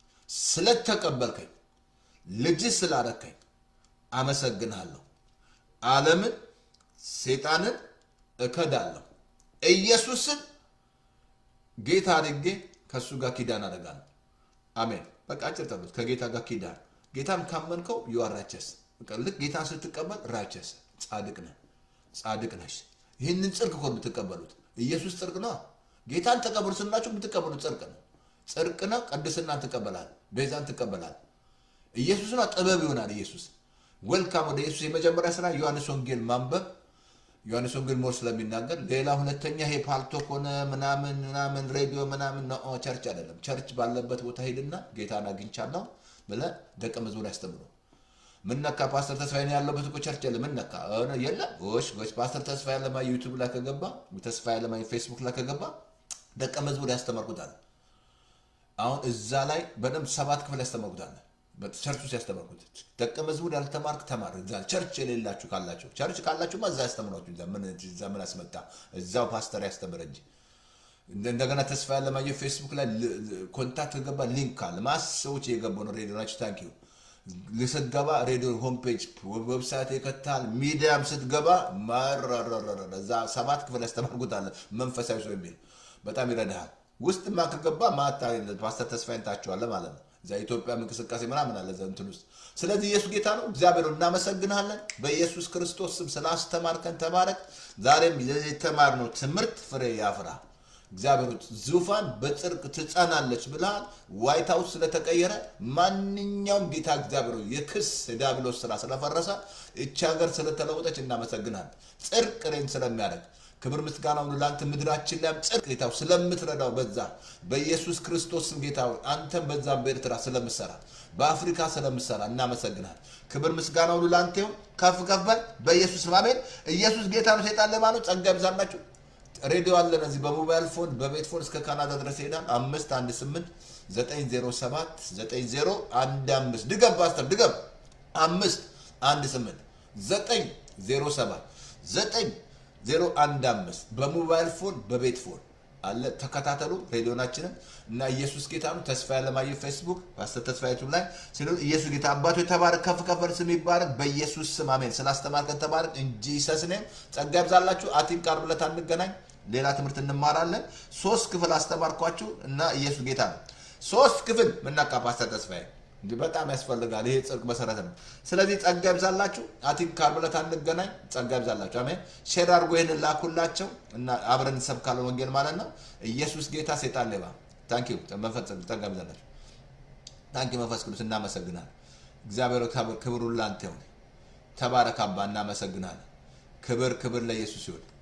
ስለተቀበልከኝ ልጅ ስላረከኝ አመሰግንሃለሁ ዓለምን ሴጣንን እከዳለሁ። ኢየሱስን ጌታ አድርጌ ከእሱ ጋር ኪዳን አደርጋለሁ። አሜን። በቃ አጭር ጸሎት ከጌታ ጋር ኪዳን። ጌታን ካመንከው ዩ አር ራቸስ። ልክ ጌታን ስትቀበል ራቸስ ጻድቅ ነህ፣ ጻድቅ ነሽ። ይህንን ጽድቅ እኮ የምትቀበሉት ኢየሱስ ጽድቅ ነው። ጌታን ተቀበሉ ስናችሁ የምትቀበሉት ጽድቅ ነው። ጽድቅ ነው። ቅድስናን ትቀበላል፣ ቤዛን ትቀበላል። ኢየሱስ ነው ጥበብ ይሆናል። ኢየሱስ ዌልካም ወደ ኢየሱስ የመጀመሪያ ስራ ዮሐንስ ወንጌል ማንበብ ዮሐንስ ወንጌል ሞር ስለሚናገር ሌላ ሁለተኛ ይሄ ፓልቶክ ሆነ ምናምን ምናምን ሬዲዮ ምናምን ነው ቸርች አይደለም ቸርች ባለበት ቦታ ሄድና ጌታን አግኝቻለሁ ብለህ ደቀ መዝሙር ያስተምሩ ምን ነካ ፓስተር ተስፋዬ ነው ያለበት እኮ ቸርች የለም ምን ነካ ሆነ የለም ጎሽ ጎሽ ፓስተር ተስፋዬ ያለማ ዩቱብ ላይ ከገባ ተስፋዬ ያለማ ፌስቡክ ላይ ከገባ ደቀ መዝሙር ያስተማርኩታል አሁን እዛ ላይ በደንብ ሰባት ክፍል ያስተማርኩታል ቸርች ውስጥ ያስተማርኩት ደቀ መዝሙር ያልተማርክ ተማር። እዛ ቸርች የሌላችሁ ካላችሁ ቸርች ካላችሁማ እዛ ያስተምሯችሁ። እዛ ምን አስመጣ? እዛው ፓስተር ያስተምር እንጂ እንደገና ተስፋ ያለማየሁ ፌስቡክ ላይ ኮንታክት ገባ ሊንክ አለ። ማስ ሰዎች የገቡ ነው። ሬዲዮ ናቸው። ታንክ ዩ ስትገባ ሬዲዮ ሆም ፔጅ ዌብሳይት ይከታል። ሚዲያም ስትገባ ማረረረረ እዛ ሰባት ክፍል ያስተማርኩት አለ መንፈሳዊ ሰው የሚል በጣም ይረዳሃል። ውስጥማ ከገባ ማታ ፓስተር ተስፋዬን ታችኋለህ ማለት ነው። እዛ ኢትዮጵያ እንቅስቃሴ ምናምን አለ እዛ እንትን ውስጥ። ስለዚህ ኢየሱስ ጌታ ነው። እግዚአብሔር እናመሰግናለን። በኢየሱስ ክርስቶስ ስም ስላስተማርከን ተባረክ። ዛሬም የተማርነው ትምህርት ፍሬ ያፍራ። እግዚአብሔር ዙፋን በጽድቅ ትጸናለች ብለሃል። ዋይት ሀውስ ስለተቀየረ ማንኛውም ጌታ እግዚአብሔር የክስ የዲያብሎስ ስራ ስለፈረሰ እቺ ሀገር ስለተለወጠች እናመሰግናለን። ጽድቅ ሬን ስለሚያደርግ ክብር ምስጋና ሁሉ ለአንተ ምድራችን ላይም ጽድቅ ጌታ ስለምትረዳው በዛ በኢየሱስ ክርስቶስ ስም ጌታ አንተም በዛ በኤርትራ ስለምሰራ በአፍሪካ ስለምሰራ እናመሰግናል። ክብር ምስጋና ሁሉ ለአንተ ይሁን። ከፍ ከፍ በል በኢየሱስ ስም አሜን። ኢየሱስ ጌታ ነው። ሰይጣን ለማለት ጸጋ ይብዛላችሁ። ሬዲዮ አለን እዚህ በሞባይል ፎን በቤት ፎን እስከ ካናዳ ድረስ ይሄዳል። አምስት አንድ ስምንት ዘጠኝ ዜሮ ሰባት ዘጠኝ ዜሮ አንድ አምስት ድገም ፓስተር ድገም አምስት አንድ ስምንት ዘጠኝ ዜሮ ሰባት ዘጠኝ ዜሮ አንድ አምስት በሞባይል ፎን በቤት ፎን አለ ተከታተሉ ሬዲዮናችንን እና ኢየሱስ ጌታ ነው። ተስፋ ያለማየ ፌስቡክ ፓስተር ተስፋ ዩቱብ ላይ ሲሉ ኢየሱስ ጌታ አባቶ የተባረክ ከፍ ከፍ በል ስም ይባረክ በኢየሱስ ስም አሜን። ስላስተማርከን ተባረክ እንጂ ሰስኔም ጸጋ ይብዛላችሁ። አቲም ቃል ብለት አንገናኝ ሌላ ትምህርት እንማራለን። ሶስት ክፍል አስተማርኳችሁ እና ኢየሱስ ጌታ ነው። ሶስት ክፍል ምናቃ ፓስተር ተስፋዬ እንዲህ በጣም ያስፈልጋል። ይሄ ጽድቅ መሰረት ነው። ስለዚህ ጸጋ ይብዛላችሁ። አቲም ካርብለት አንገናኝ። ጸጋ ይብዛላችሁ። አሜን። ሼር አድርጎ ይህንን ላኩላቸው እና አብረን እንሰብካለን ወንጌል ማለት ነው። ኢየሱስ ጌታ፣ ሴጣን ሌባ። ታንኪ መንፈስ ጸጋ ይብዛላችሁ። ታንኪ መንፈስ ቅዱስ እናመሰግናለን። እግዚአብሔር ክብሩን ላንተ ይሁን። ተባረክ አባ፣ እናመሰግናለን። ክብር ክብር ለኢየሱስ ይሁን።